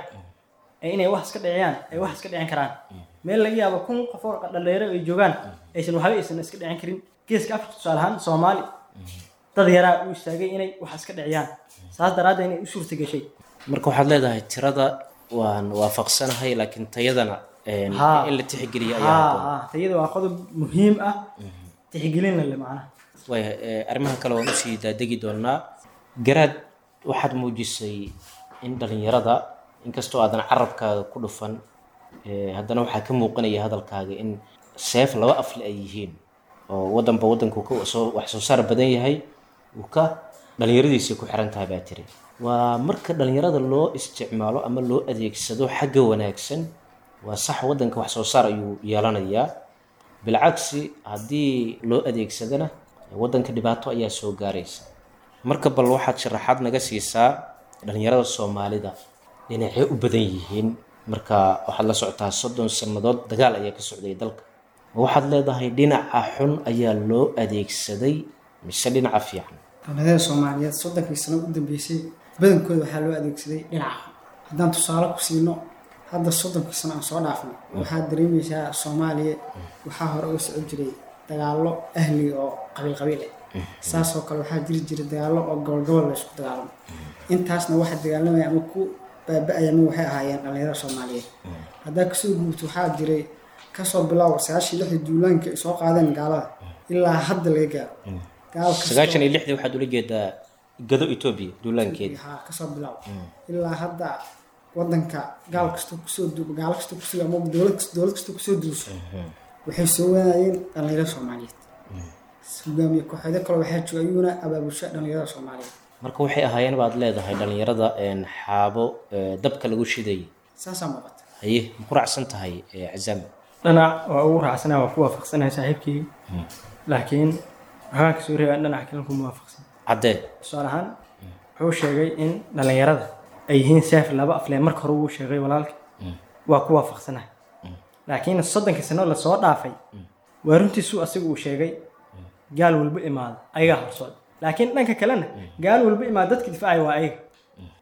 ee inay wax iska dhiciyaan ay wax iska dhicin karaan meel laga yaabo kun qof oo dhallinyaro ay joogaan aysan waxba aysan iska dhicin karin geeska afrika tusaale ahaan soomaali dad yaraa u istaagay inay wax iska dhiciyaan saas daraaddeed inay u suurta gashay marka waxaad leedahay tirada waan waafaqsanahay laakiin tayadana een, Haa. in la tixgeliyo ayaa haa habboon haa tayada waa qodob muhiim ah tixgelinna le macnaha waaya ee, arrimaha kale waan usii daadegi doonaa garaad waxaad muujisay in dhalinyarada inkastoo aadan carabkaaga ku dhufan ee, haddana waxaa ka muuqanaya hadalkaaga in seef laba afle ay yihiin oo wadanba wadanku ka soo wax soo saar badan yahay uu ka dhalinyaradiisii ku xiran tahay baa tiri waa marka dhalinyarada loo isticmaalo ama loo adeegsado xagga wanaagsan waa sax wadanka wax soo saar ayuu yeelanayaa bilcagsi haddii loo adeegsadana wadanka dhibaato ayaa soo gaaraysa marka bal waxaad sharaxaad naga siisaa dhalinyarada soomaalida dhinacee u badan yihiin marka waxaad la socotaa soddon sannadood dagaal ayaa ka socday dalka ma waxaad leedahay dhinaca xun ayaa loo adeegsaday mise dhinaca fiican dowladada soomaaliyeed soddonkii sano u dambeysay badankooda waxaa loo adeegsaday dhinaca haddaan tusaale ku siino hadda soddonkii sano aan soo dhaafnay waxaad dareemaysaa soomaaliya waxaa hore uga socon jiray dagaallo ahli oo qabiil qabiil ah saasoo kale waxaa jiri jiray dagaallo oo gobol gobol la isku dagaalamo intaasna waxa dagaalamaya ama ku baaba-aya ama waxay ahaayeen dhallinyarada soomaaliyeed haddaa kasoo guurto waxaa jiray kasoo bilow sagaashii lixdii duulaanka ay soo qaadeen gaalada ilaa hadda laga gaaro gaal kastoo- sagaashan iyo lixdii waxaad ula jeedaa gado etoobiya duulaankeeda haa kasoo bilow ilaa hadda wadanka gaal kastoo kusoo du- gaalo kastoo kusoo ama dowlad kast- dowlad kastoo kusoo duuso waxay soo wadaayeen dhallinyarada soomaaliyeed hogaamiye kooxeedo kale waxaa jooga ayuuna abaabusha dhallinyarada soomaaliyeed marka waxay ahaayeen baad leedahay dhalinyarada een, xaabo ee, dabka lagu shidayay saasaa muuqata haye ma ku raacsan tahay ee, cazaam dhinac waa ugu raacsanahay waa ku waafaqsanahay saaxiibkii laakiin waxbaan kasoo reebaa dhinac kale ku muwaafaqsan caddee tusaale ahaan wuxuu sheegay in dhallinyarada ay yihiin seef laba aflee marka hore uu sheegay walaalka waa ku waafaqsanahay laakiin soddonkii sano lasoo dhaafay waa runtiisu asiga uu sheegay gaal walba imaada ayagaa horsooda laakiin dhanka kalena gaal walba imaada dadka difaacaya waa ayaga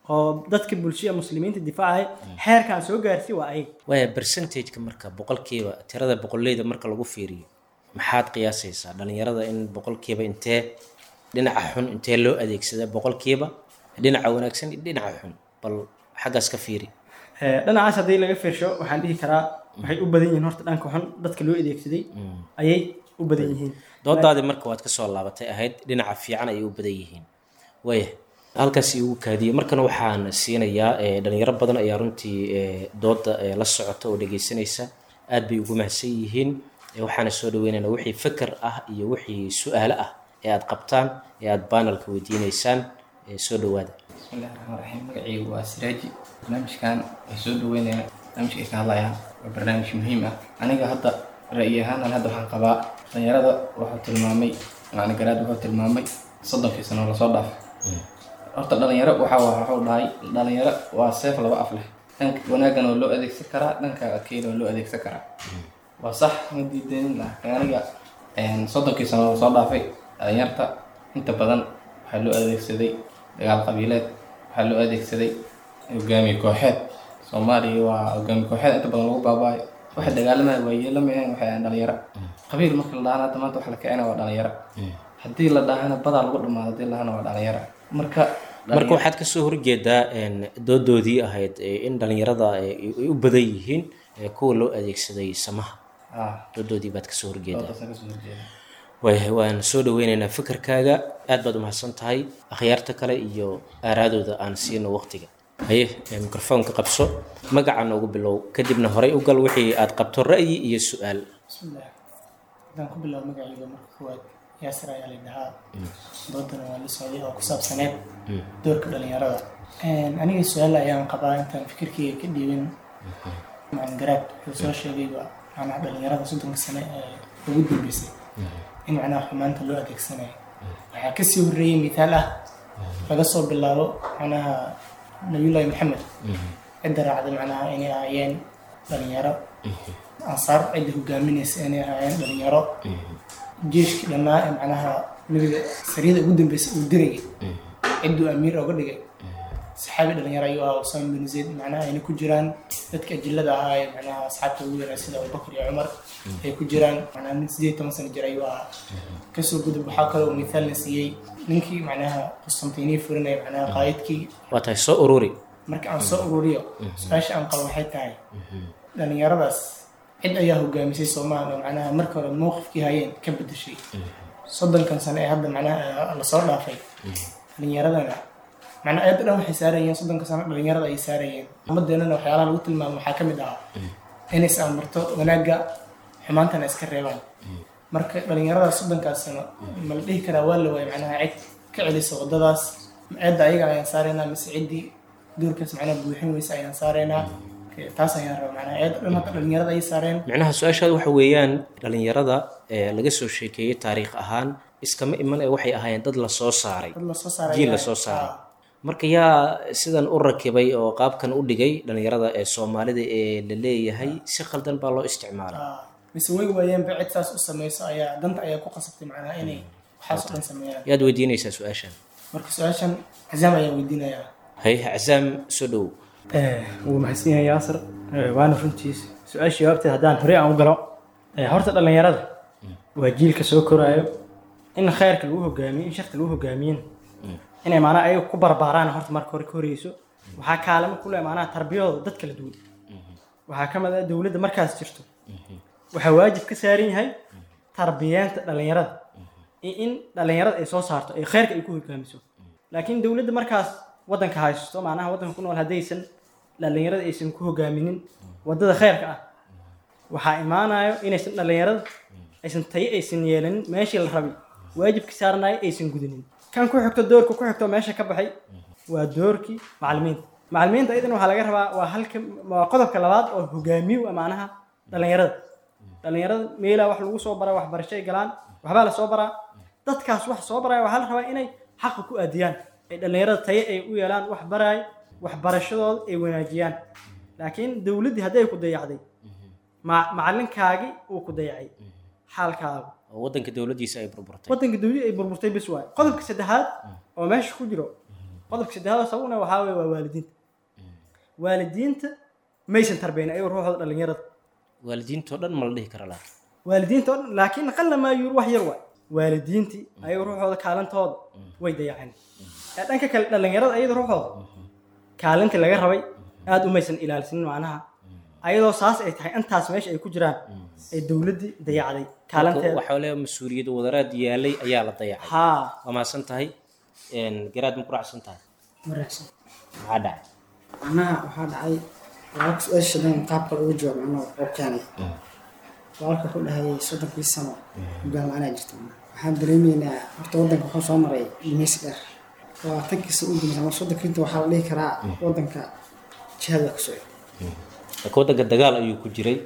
oo dadka bulshada muslimiinta difaacaya heerkaan soo gaarsi waa ayaga waaya percentageka marka boqolkiiba tirada boqoleyda marka lagu fiiriyo maxaad qiyaasaysaa dhalinyarada in boqolkiiba intee dhinaca xun intee loo adeegsada boqolkiiba dhinaca wanaagsan iyo dhinaca xun bal xaggaas ka fiiri Eh, dhinacaas haddii laga fiirsho waxaan dhihi karaa waxay u badan yihiin horta dhanka xun dadka loo adeegsaday ayay u badan yihiin doodaadii marka waad ka soo laabatay ahayd dhinaca fiican ayay u badan yihiin waaya halkaas igu kaadiyey markana waxaan siinayaa eh, dhalinyaro badan ayaa runtii eh, dooda eh, la socota oo dhegeysanaysa aad bay ugu mahadsan yihiin Eh, waxaana soo dhaweynaynaa wixii fikir ah iyo wixii su-aalo ah ee aad qabtaan ee aad banalka weydiineysaan eh, soo dhawaada bismillahi raxmaan raxiim magacaygu waa siraaji barnaamijkan waxay soo dhaweynaya barnaamijka ay ka hadlayaan waa barnaamij muhiim ah aniga hadda ra'yi ahaanan hadda waxaan qabaa dhalinyarada wuxuu tilmaamay macna garaad wuxuu tilmaamay soddonkii sano lasoo dhaafay horta dhalinyaro waxa waa wuxuu dhahay dhalinyaro waa seef laba af leh dhanka wanaaggan oo loo adeegsan karaa dhanka keeda oo loo adeegsan karaa waa sax ma diidanin laakiin aniga een, soddonkii sano lasoo dhaafay dhalinyarta inta badan waxaa loo adeegsaday dagaal qabiileed waxaa loo adeegsaday hogaamiye kooxeed soomaaliya waa hogaamiye kooxeed inta badan lagu baabaayo waxay dagaalamaya waa yeelamayan waxay ahayn dhalinyaro qabiil marka la dhahana hadda maanta waxa la kicina waa dhalinyaro haddii la dhahana badaa lagu dhamaado haddii la dhahana waa dhalinyaro marka marka waxaad kasoo horjeedaa een, doodoodii ahayd eh, in dhalinyarada eh, ay u badan yihiin eh, kuwa loo adeegsaday samaha ah doodoodii baad kasoo horjeedaa doodaasaan kasoo horjeeda waayahay waan soo dhaweyneynaa fikirkaaga aad baad umahadsan tahay akhyaarta kale iyo aaraadooda aan siino waqtiga haye eh, mikrofoonka qabso magaca noogu bilow kadibna horay u gal wixii aad qabto ra'yi iyo su-aal bismillaah haddaan ku bilaabo magacayga marka koowaad yaasir ayaa la dhahaa doodana waa la socday oo ku saabsaneed doorka dhalinyarada aniga su-aal ayaan qabaa intaan fikirkeyga ka dhiibin macalin garaad wuxuu soo sheegayba macnaha dhalinyarada soddonka sane ee ugu dambeysay in macnaha xumaanta loo adeegsanayo waxaa kasii horreeyey mithaal ah laga soo bilaabo macnaha nabiyullaahi maxamed cidda raacda macnaha inay ahaayeen dhalinyaro ansaar cidda hogaaminaysa inay ahaayeen dhalinyaro jeeshkii dhannaa ee macnaha nabiga sariyada ugu dambeysay uu dirayay cidduu amiir oga dhigay saxaabi dhalinyaro ayuu ahaa usaama bin zayd macnaha ayna ku jiraan dadka ajillada ahaa ee macnaha asxaabta ugu yaraa sida abubakar iyo cumar ay ku jiraan macnaha nin sideed iyo toban sano jir ayuu ahaa kasoo gudub waxaa kaloo mithaalna siiyey ninkii macnaha qustantiniya furinaya macnaha qaayidkii waa tahay soo ururi marka aan soo ururiyo su-aasha aan qabo waxay tahay dhalinyaradaas cid ayaa hogaamisay soomaaliya oo macnaha marka hore mowqifkii hayeen ka bedeshay soddonkan sano ee hadda macnaha lasoo dhaafay dhalinyaradana macnaa ayadda dhan waxay saarayeen soddonka sano dhalinyarada ay saarayeen ummadeennana waxyaalaha lagu tilmaamo waxaa ka mid ahaa inay is amarto wanaagga xumaantana iska reebaan marka dhalinyarada soddonkaas sano ma la dhihi karaa waa la waayay macnaha cid ka celisa waddadaas cidda ayaga ayaan saaraynaa mise ciddii doorkaas macnaha buuxin weysa ayaan saaraynaa taas ayaan rabaa macnaha ayadda dhan hadda dhalinyarada ay saareen macnaha su-aashaada waxa weeyaan dhalinyarada ee laga soo sheekeeyey taariikh ahaan iskama iman ee waxay ahaayeen dad la soo saaray dad lasoo saaray jiil ayaa- la soo saaray Ah. marka yaa sidan u rakibay oo qaabkan u dhigay dhalinyarada ee soomaalida ee la leeyahay si khaldan baa loo isticmaalay Ah, mise way waayeenba cid saas u samayso ayaa danta ayaa ku qasabtay macnaha inay waxaas oo dhan sameeyaan yaad weydiinaysaa su-aashan marka su-aashan cazaam ayaan weydiinayaa hay cazaam soo dhow wuu mahadsan yahay yaasir Eh, waana runtiis su-aasha jawaabteed haddaan horey aan u galo eh, horta dhalinyarada waa jiilka soo koraayo in khayrka lagu hogaamiyo in sharta lagu hogaamiyin inay maanaa ayaga ku barbaaraan horta marka hore ka horeyso waxaa kaalamo ku leh maanaha tarbiyadooda dad kala duwan waxaa ka mid ah dowladda markaas jirto waxaa waajib ka saaran yahay tarbiyeenta dhalinyarada iyo in dhalinyarada ay soo saarto ay khayrka ay ku hogaamiso laakiin dowladda markaas waddanka haysto macnaha waddanka ku nool haddaysan dhalinyarada aysan ku hogaaminin waddada khayrka ah waxaa imaanayo inaysan dhalinyarada aysan tayo aysan yeelanin meeshii la rabay waajibka saaranayo aysan gudanin kan ku xigto doorka ku xigto meesha ka baxay waa doorkii macalimiinta macalimiinta ayadana waxaa laga rabaa waa halka waa qodobka labaad oo hogaamiye u ah macnaha dhalinyarada dhalinyarada meelaa wax lagu soo baraa waxbarasho ay galaan waxbaa la soo baraa dadkaas wax soo baraya waxaa la rabaa inay xaqa ku aadiyaan ay dhalinyarada tayo ay u yeelaan wax baraay waxbarashadooda ay wanaajiyaan laakiin dowladdii hadday ku dayacday ma- macalinkaagii uu ku dayacay xaalkaagu oo waddanka dowladdiisa ay burburtay waddanka dowladda ay burburtay bis waayo qodobka saddexaad oo meesha ku jiro qodobka saddexaad oo sababna waxaa weye waa waalidiinta waalidiinta maysan tarbeyn ayago ruuxooda dhalinyarada waalidiintoo dhan ma la dhihi kara laakiin waalidiinta oo dhan laakiin qalla maa yuur wax yar waay waalidiintii ayago ruuxooda kaalintooda way dayaceen ee dhanka kale dhalinyarada ayada ruuxooda kaalintii laga rabay aada umaysan ilaalisanin macnaha ayadoo saas ay tahay intaas meesha ay ku jiraan ee dowladdii dayacday kaalinteeda waxaa leeyahay mas-uuliyad wadaraad yaalay ayaa la dayacay haa waa mahadsan tahay garaad ma ku raacsan tahay wanaagsan maxaa dhacay macnaha waxaa dhacay walaalka su-aasha dhan qaabka looga jawaab macnaha oo keenay walaalka ku dhahayay soddonkii sano hogaan la-aanaa jirta macnaha waxaan dareemaynaa horta waddanka wuxuu soo maray gumaysi dheer labaatankii sano u dambaysa ama soddonkii inta waxaa la dhihi karaa waddanka jihada ku socda laakiin waddanka dagaal ayuu ku jiray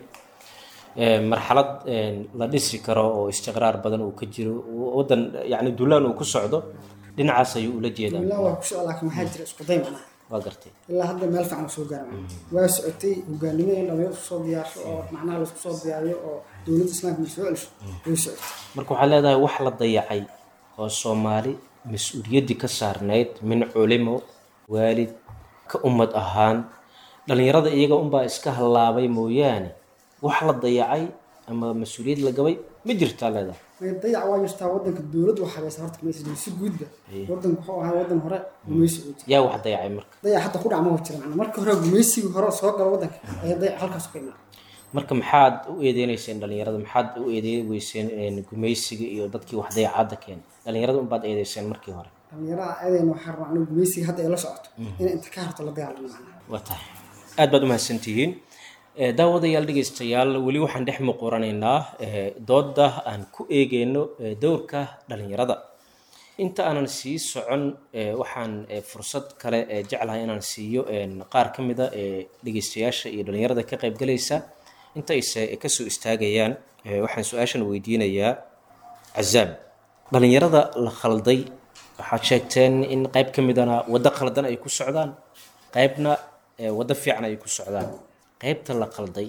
marxalad la dhisi karo oo istiqraar badan uu ka jiro waddan yacni dulaan uu ku socdo dhinacaas ayuu ula jeedaa ilaa waa ku socda laakiin waxaa jira isku day macnaha waa gartay ilaa hadda meel fiican soo gaara macnaha waa socotay hogaanimo in dhalinyaro isku soo diyaarsho oo macnaha laisku soo diyaariyo oo dowladda islaamka soo celiso way socotay marka waxaa leedahay wax la dayacay oo soomaali mas-uuliyaddii ka saarnayd min culimo waalid ka ummad ahaan dhalinyarada iyaga unbaa iska hallaabay mooyaane wax la dayacay ama mas-uuliyad la gabay ma jirtaa leedahay may dayac waa jirtaa waddanka dowladdu waxaa haysa horta gumaysi jiro si guudba waddanku wuxuu ahaa waddan hore gumaysi uu jira yaa wax dayacay marka dayac hadda ku dhac ma jira macnaha marka hore gumaysigii hore soo gala waddanka ayaa dayac halkaas ka imaan marka maxaad u eedeynayseen dhalinyarada maxaad u eedeyn weyseen gumaysiga iyo dadkii wax dayacadda keenay dhalinyarada unbaad eedeyseen markii hore dhalinyarada aadayna waxaa rabaa anigu gumaysiga hadda ay la socoto inay inta ka harto la dagaalamo macnaha waa tahay aad baad umahadsantihiin daawadayaal dhegaystayaal weli waxaan dhex muquranaynaa doodda aan ku eegeyno dowrka dhalinyarada inta aanan sii socon waxaan fursad kale jeclahay inaan siiyo qaar ka mida dhegaystayaasha iyo dhalinyarada ka qaybgalaysa inta ayse kasoo istaagayaan waxaan su-aashan weydiinayaa cazaam dhalinyarada la khalday waxaad sheegteen in qayb ka midana waddo khaldan ay ku socdaan qaybna waddo fiican ay ku socdaan qaybta la qalday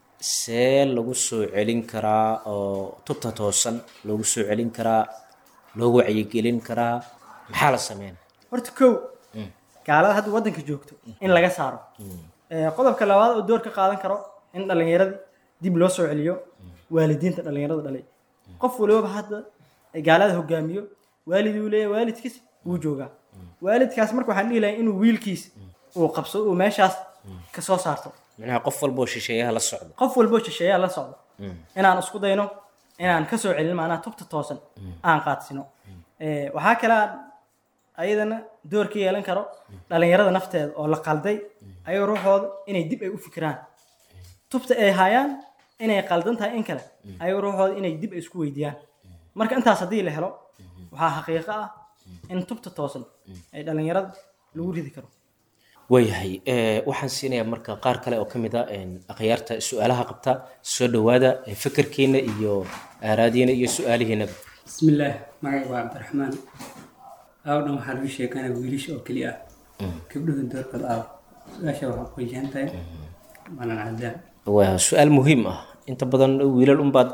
see lagu soo celin karaa oo tubta toosan loogu soo celin karaa loogu wacyigelin karaa maxaa la sameynaa horta kow gaalada hadda waddanka joogto in laga saaro qodobka labaad oo door ka qaadan karo in dhalinyaradii dib loo soo celiyo waalidiinta dhalinyarada dhalay qof waliba hadda gaalada hogaamiyo waaliduu leeyahay waalidkiis wuu joogaa waalidkaas marka waxaan dhihi lahay inuu wiilkiis uu qabsado uu meeshaas ka soo saarto micnaha qof walboo shisheeyaha la socda qof walboo shisheeyaha la socdo inaan isku dayno inaan ka soo celin macnaha tubta toosan aan qaadsino waxaa kale aan ayadana door ka yeelan karo dhalinyarada nafteeda oo la qalday ayagoo ruuxooda inay dib ay u fikiraan tubta ay hayaan inay qaldan tahay in kale ayagoo ruuxooda inay dib ay isku weydiiyaan marka intaas haddii la helo waxaa xaqiiqo ah in tubta toosan ay dhalinyarada lagu ridi karo waayahay waxaan siinayaa marka qaar kale oo ka mid a akhyaarta su-aalaha qabta soo dhowaada fikirkiina iyo aaraadiina iyo su-aalihiinaba bismillaah magacay waa cabdiraxmaan aawdhan waxaa lagu sheekanaya wiilasha oo keli ah gabdhuhu doorkooda aaw su-aasha waxaa ku wajahan tahay malan cadaan waa su-aal muhiim ah inta badan wiilal unbaad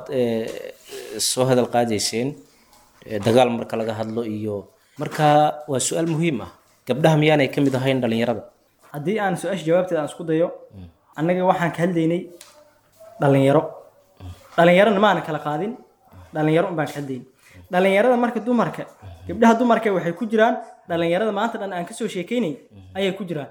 soo hadal qaadayseen dagaal marka laga hadlo iyo marka waa su-aal muhiim ah gabdhaha miyaanay ka mid ahayn dhalinyarada haddii aan su-aasha jawaabteeda aan isku dayo annaga waxaan ka hadlaynay dhalinyaro dhalinyarona maana kala qaadin dhalinyaro un baan ka hadlaynay dhalinyarada marka dumarka gabdhaha dumarka waxay ku jiraan dhalinyarada maanta dhan aan kasoo sheekeynay ayay ku jiraan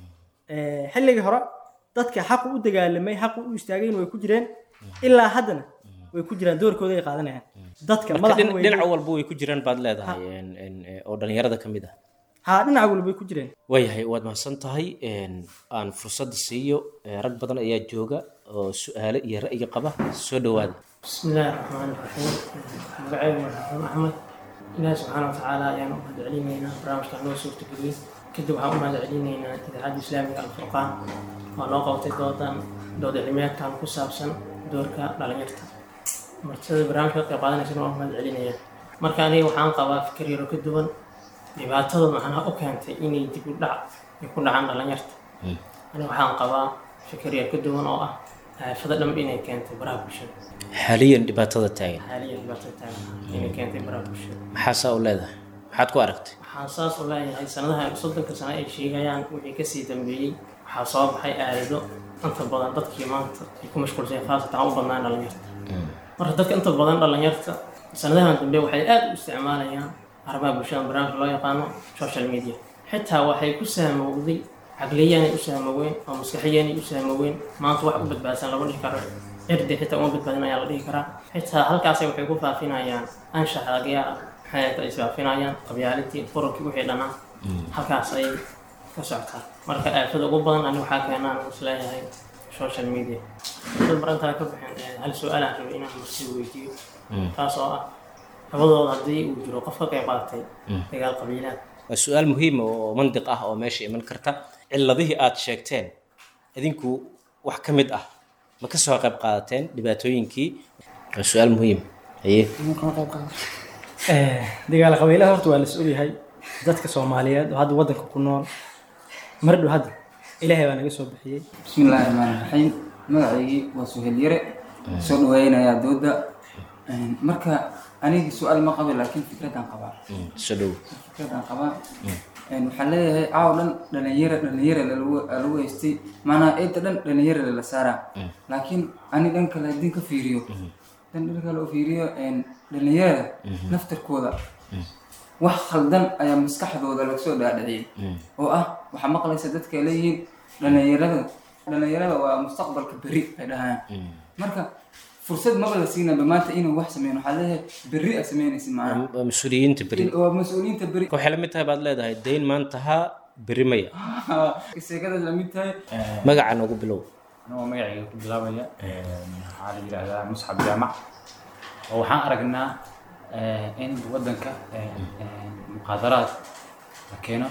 xilligii hore dadka xaqu u dagaalamay xaqu u istaagayn way ku jireen ilaa haddana way ku jiraan doorkooda ay qaadanayaan dadka dhinac walba way ku jiraan baad leedahay oo dhalinyarada ka mid ah haa dhinac walba way ku jireen waayahay waad mahadsan tahay aan fursadda siiyo rag badan ayaa jooga oo su-aale iyo ra'yi qaba soo dhowaada بسم الله الرحمن الرحيم magacaygu waa xasan axmed ilaahi subxaana watacaala ayaan u mahad celinaynaa barnaamijkan noo suurta geliyey kadib waxaan u mahad celinaynaa idaacadda islaamiga alfurqaan oo noo qabtay doodan dood cilmiyeedkan ku saabsan doorka dhalinyarta martida barnaamijka qayb qaadanaysana waan u mahad celinaya marka aniga waxaan qabaa fikir yaro ka duwan dhibaatada macnaha u keentay inay dib u dhac ay ku dhacaan dhalinyarta aniga waxaan qabaa fikir yar ka duwan oo ah aafada dham inay keentay baraha bulshada xaaliyan dhibaatada taagan xaaliyan dhibaatada taagan inay keentay baraha bulshada maxaa saa u leedahay maxaad ku aragtay waxaan saas u leeyahay sanadaha soddonka sano ay sheegayaan wixii kasii dambeeyey waxaa soo baxay aalado inta badan dadkii maanta ay ku mashquulsay khaasatan u badnaan dhalinyarta marka dadka inta badan dhalinyarta sanadahan dambe waxay aad u isticmaalayaan arrimaha bulshada barnaamijka loo yaqaano social media xitaa waxay ku sahmowday caqliyaanay u sahmoween oo maskaxiyaanay u sahmoween maanta wax u badbaadsan lama dhihi karo cirdi xitaa uma badbaadin ayaa la dhihi karaa xitaa halkaasay waxay ku faafinayaan anshax lagayaa maxay ay isfaafinayaan qabyaalintii qurankii wixii dhanaa halkaas ay ka socotaa marka aafada ugu badan ani waxaa keenaan isleeyahay social media dad barantaa ka bixin hal su-aalaan rabay inaan marsii weydiiyo taas oo ah labadooda haddii uu jiro qof ka qayb qaatay dagaal qabiilaad waa su-aal muhiima oo mandiq ah oo meesha iman karta ciladihii aad sheegteen idinku wax ka mid ah ma ka soo qayb qaadateen dhibaatooyinkii waa su-aal muhiim haye dagaal qabiilaha horta waa la is ogyahay dadka soomaaliyeed oo hadda waddanka ku nool mar dhow hadda ilaahay baa naga soo bixiyey bismillaahi rahmaani raxiim magacaygii waa suhel yare soo dhaweynayaa dooda marka anigi su-aal ma qaba laakiin fikradaan qabaa soo dhow fikradaan qabaa waxaan leeyahay caaw dhan dhalinyara dhalinyara lagu haystay maanaa eedda dhan dhalinyara lala saaraa laakiin ani dhan kale haddii ka fiiriyo dan dhan kale u fiiriyo dhalinyarada naftarkooda wax khaldan ayaa maskaxdooda laga soo dhaadhiciyay oo ah waxaa maqlaysa dadka leeyihiin dhalinyarada dhalinyarada waa mustaqbalka berri ay dhahayaan marka fursad maba la siinaba maanta inuu wax sameyn waxaa leeyahay berri a sameynaysid maana waa mas-uuliyiinta beri waa mas-uuliyiinta berri waxay la mid tahay baad leedahay dayn maanta ha beri maya sheekada lamid tahay magaca noogu bilow anagoo magacayga ku bilaabaya waxaa la yidhaahdaa musxab jaamac oo waxaan aragnaa in waddanka muqaadaraad la keeno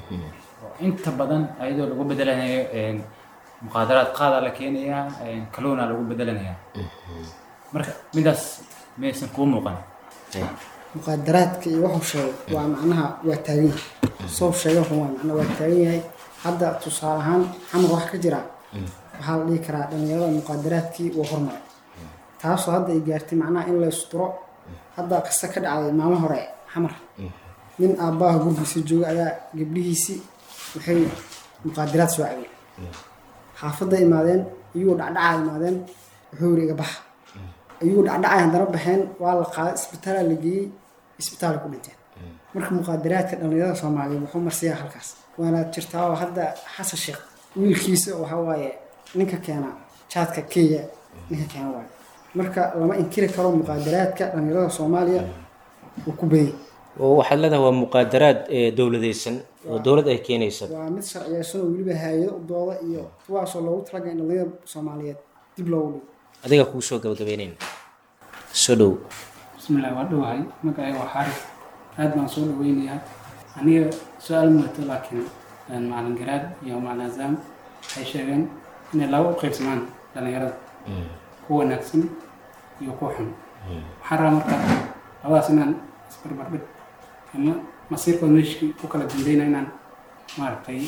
oo inta badan ayadoo lagu bedelanayo muqaadaraad qaadaa la keenayaa kaluuna lagu bedelanayaa marka midaas maysan kuu muuqan muqaadaraadka iyo wuxuu sheegay waa macnaha waa taagan yahay soo sheegay wuxuu waa macnaha waa taagan yahay hadda tusaale ahaan xamar wax ka jira waxaa la dhihi karaa dhalinyarada muqaadaraadkii waa hormaray taasoo hadda ay gaartay macnaha in la isturo hadda qisa ka dhacday maalmo hore xamar nin aabbaha gurgiisa jooga ayaa gabdhihiisii waxay muqaadaraad soo cabeen xaafadda imaadeen iyagoo dhacdhacaa imaadeen wuxuu yiri iga baxa iyagoo dhacdhacay haddana baxeen waa la qaaday isbitaalaa la geeyey isbitaal ku dhinteen marka muqaadaraadka dhalinyarada soomaaliyeed wuxuu marsiyaa halkaas waana jirtaa oo hadda xasan sheekh wiilkiisa waxa waaye ninka keena jaadka kenya ninka keena waaye marka lama inkiri karo muqaadaraadka dhalinyarada soomaaliya uu ku badiyay oo waxaad leedahay waa muqaadaraad ee dowladaysan oo dowlad ay keenaysa waa mid sharciyeysan oo weliba hay-ado u dooda iyo kuwaasoo loogu talagalay in dhalinyarada soomaaliyeed dib loogu dhigo adiga kuu soo gabagabeynayna soo dhow bismillahi waa dhowahay magacayga waa xaaris aad baan soo dhaweynayaa aniga su-aal muwato laakiin macalin garaad iyo macalin azaam waxay sheegeen inay laba u qaybsamaan dhalinyarada ku wanaagsan iyo ku xun waxaan rabaa marka labadaas inaan isbarbardhig ama masiirkooda meeshii ku kala dambeyna inaan maaragtay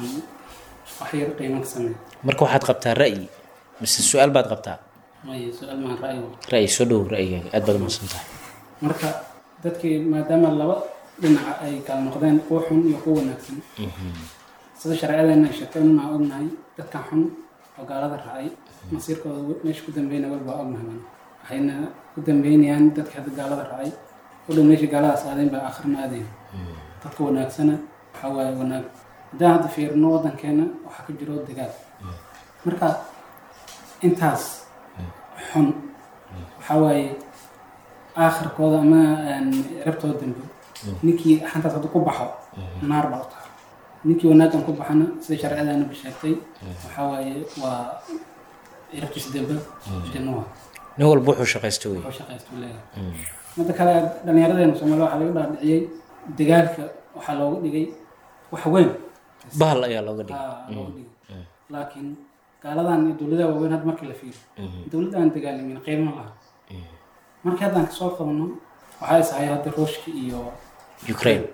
wax yar qiimo ka sameeyo marka waxaad qabtaa ra'yi mise su-aal baad qabtaa maya su-aal maan ra'yi ra'yi soo dhow ra'yigaaga aad baad umahadsan tahay marka dadkii maadaama laba dhinaca ay kala noqdeen kuwa xun iyo kuwa wanaagsan sida sharciyadeena ay sheegtay unaa ognahay dadkan xun oo gaalada raacay masiirkooda meesha ku dambeyna walba ognahay baan waxayna ku dambeynayaan dadka hadda gaalada raacay u dhow meesha gaaladaas aadeen baa aakhirna aadayn dadka wanaagsana waxaa waaye wanaag haddaan hadda fiirino waddankeena waxaa ka jiro dagaal marka intaas xun waxaa waaye aakhirkooda ama rabtooda dambe ninkii xantaas hadduu ku baxo naar baa u tahay ninkii wanaaggan ku baxana sida sharciyadeena ba sheegtay waxaa waaye waa rabtiisa dambe janno waa nin walba wuxuu shaqaysta wey wuxuu shaqaysta leeyahay midda kale dhallinyaradeena soomaaliya waxaa laga dhaadhiciyey dagaalka waxaa looga dhigay wax weyn bahal ayaa looga dhigay Aa, looga dhigay laakiin gaaladan iyo dowladaha waaweyn hadda markii la fiiriyo dowladda aan dagaalamin qiimo laha markii haddaan kasoo qabno waxaa isahay hadda ruushka iyo ukraine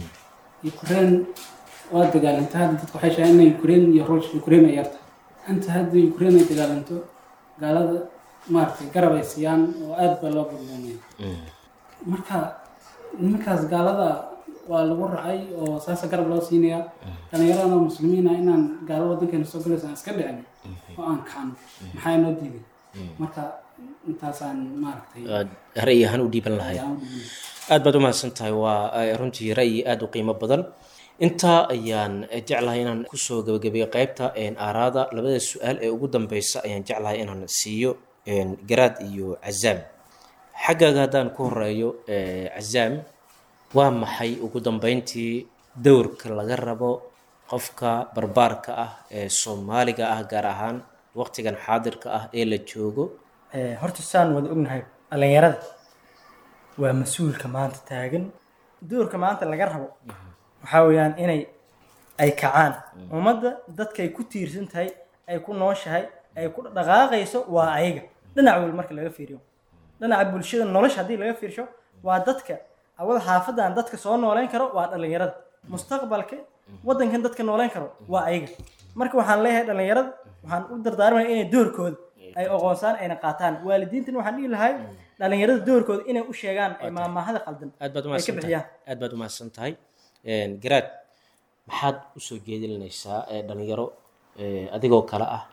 ukraine waa dagaalanta hadda dadku waxay sheegaan inay ukraine iyo ruushka ukraine ay yarta inta hadda ukraine ay dagaalanto gaalada maaragtay garab ay siiyaan oo aad baa loo burbuunaya marka nimankaas gaalada waa lagu racay oo saasa garab loo siinayaa dhallinyaradana muslimiina inaan gaalo wadankeena soo galaysa aan iska dhicin oo aan kacno maxaa inoo diiday marka intaasaan maaragtay aad ra'yi ahaan u dhiiban lahayd ayaan u dhiibnay. aad baad u mahadsan tahay waa eh, runtii ra'yi aad u qiimo badan intaa ayaan jeclahay inaan kusoo gabagabeeyo qaybta een, aaraada labada su-aal ee ugu dambeysa ayaan jeclahay inaan siiyo een, garaad iyo cazaam xaggaaga haddaan ku horeeyo eh, cazaam waa maxay ugu dambeyntii dowrka laga rabo qofka barbaarka ah ee soomaaliga ah gaar ahaan waqtigan xaadirka ah ee la joogo Eh, horta saan wada ognahay dhallinyarada waa mas-uulka maanta taagan doorka maanta laga rabo waxaa weeyaan inay ay kacaan ummadda dadkay ku tiirsan tahay ay ku nooshahay ay ku dhaqaaqayso waa ayaga dhinac weli marka laga fiiriyo dhinaca bulshada nolosha haddii laga fiirsho waa dadka awada xaafadan dadka soo nooleyn karo waa dhallinyarada mustaqbalka wadankan dadka nooleyn karo waa ayaga marka waxaan leeyahay dhallinyarada waxaan u dardaarmaya inay doorkooda ay oqoonsaan ayna qaataan waalidiintan waxaan dhihi lahay dhallinyarada doorkooda inay u sheegaan ay maamahada qaldan aad baad ay ka umahadsan tahay bixiyaan aad baad umahadsan tahay Een, garaad maxaad usoo jeedinaysaa ee dhalinyaro ee, adigoo kale ah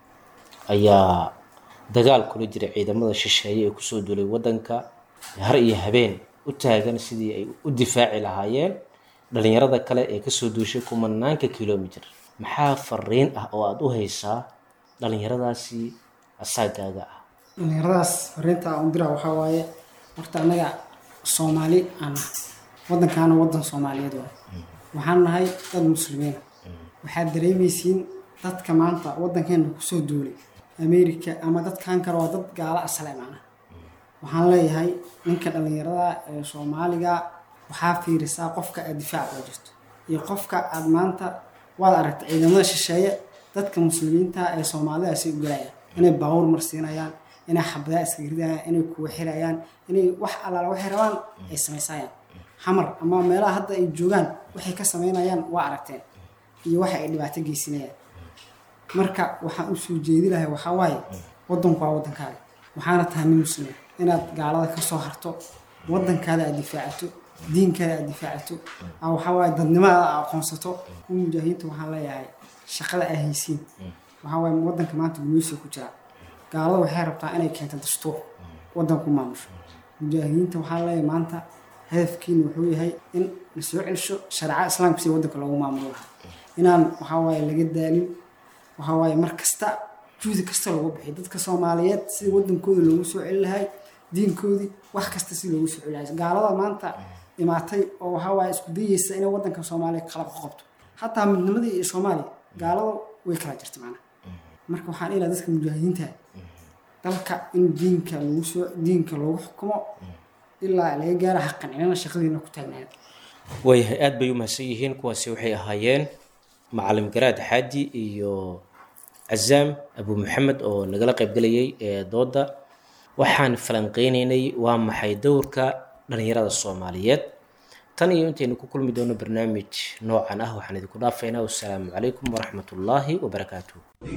ayaa dagaal kula jira ciidamada shisheeye ee kusoo duulay wadanka har iyo habeen u taagan sidii ay u difaaci lahaayeen dhalinyarada kale ee kasoo duushay kumanaanka kilomitir maxaa fariin ah oo aad u haysaa dhalinyaradaasi asaagaaga ah dhalinyaradaas fariinta aan u diraa waxaa waaye horta annaga soomaali aan nahay waddankaana waddan soomaaliyeed waay waxaan nahay dad muslimiina waxaad dareemaysiin dadka maanta waddankeena kusoo duulay america ama dadkan kale waa dad gaalo asale macnaha waxaan leeyahay ninka dhallinyarada ee soomaaliga waxaa fiirisaa qofka aad difaac kula jirto iyo qofka aad maanta waad aragta ciidamada shisheeye dadka muslimiinta ee soomaalidaasay u galayaan inay baawur marsiinayaan inay xabadaa iska ridayaan inay kuwa xirayaan inay wax allaala waxay rabaan ay samaysayaan xamar ama meelaha hadda ay joogaan waxay ka samaynayaan waa aragteen iyo waxa ay dhibaato geysinayaan marka waxaan usoo jeedi lahay waxaa waaye waddanku waa waddankaaga waxaana tahay nin muslima inaad gaalada ka soo harto waddankaada aad difaacato diinkaada aad difaacato aa waxaa waaye dadnimadaada aad aqoonsato kuwa mujaahidiinta waxaan leeyahay shaqada aa haysiin waxaa waaye waddanka maanta gumaysiga ku jira gaalada waxay rabtaa inay keento dastuur waddanku maamusho mujaahidiinta waxaan leeyahay maanta hadafkiina wuxuu yahay in la soo celsho shareecada islaamka sida waddanka loogu maamulo lahaa inaan waxaa waaye laga daalin waxaa waaye mar kasta juhdi kasta loogu bixiyo dadka soomaaliyeed sida waddankooda loogu soo celi lahay diinkoodii wax kasta si loogu soo celi lahay gaalada maanta imaatay oo waxaa waaye isku dayeysa inay waddanka soomaaliya kala qabto xataa midnimadii iyo soomaaliya gaalada way kala jirta macnaha marka waxaan ilaa dadka mujaahidiinta dalka in diinka lagu soo diinka loogu xukumo ilaa laga gaara xaqancinana shaqadiina ku taagnaada waayahay aad bay u mahadsan yihiin kuwaasi waxay ahaayeen macalim garaad xaaji iyo cazaam abu maxamed oo nagala qaybgelayay ee dooda waxaan falanqeynaynay waa maxay dowrka dhalinyarada soomaaliyeed tan iyo intaynu ku kulmi doono barnaamij noocan ah waxaan idinku dhaafaynaa wasalaamu calaykum waraxmat ullaahi wabarakaatuh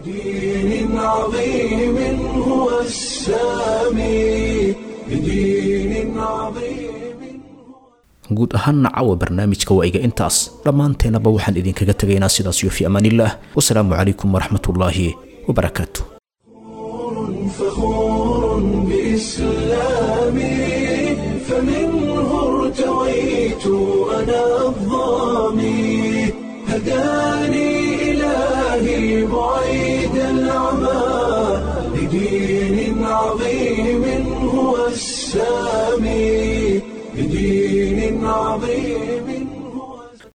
بدين عظيم هو السامي بدين عظيم guud ahaanna caawa barnaamijka waa iga intaas dhammaanteenaba waxaan idinkaga tegaynaa sidaas iyo fi amaanillaah wasalaamu calaykum waraxmatullaahi wabarakaatu فخور بإسلامي فمنه ارتويت أنا الظامي هداني إلهي بعيد العمى لدين عظيم هو السامي بدين عظيم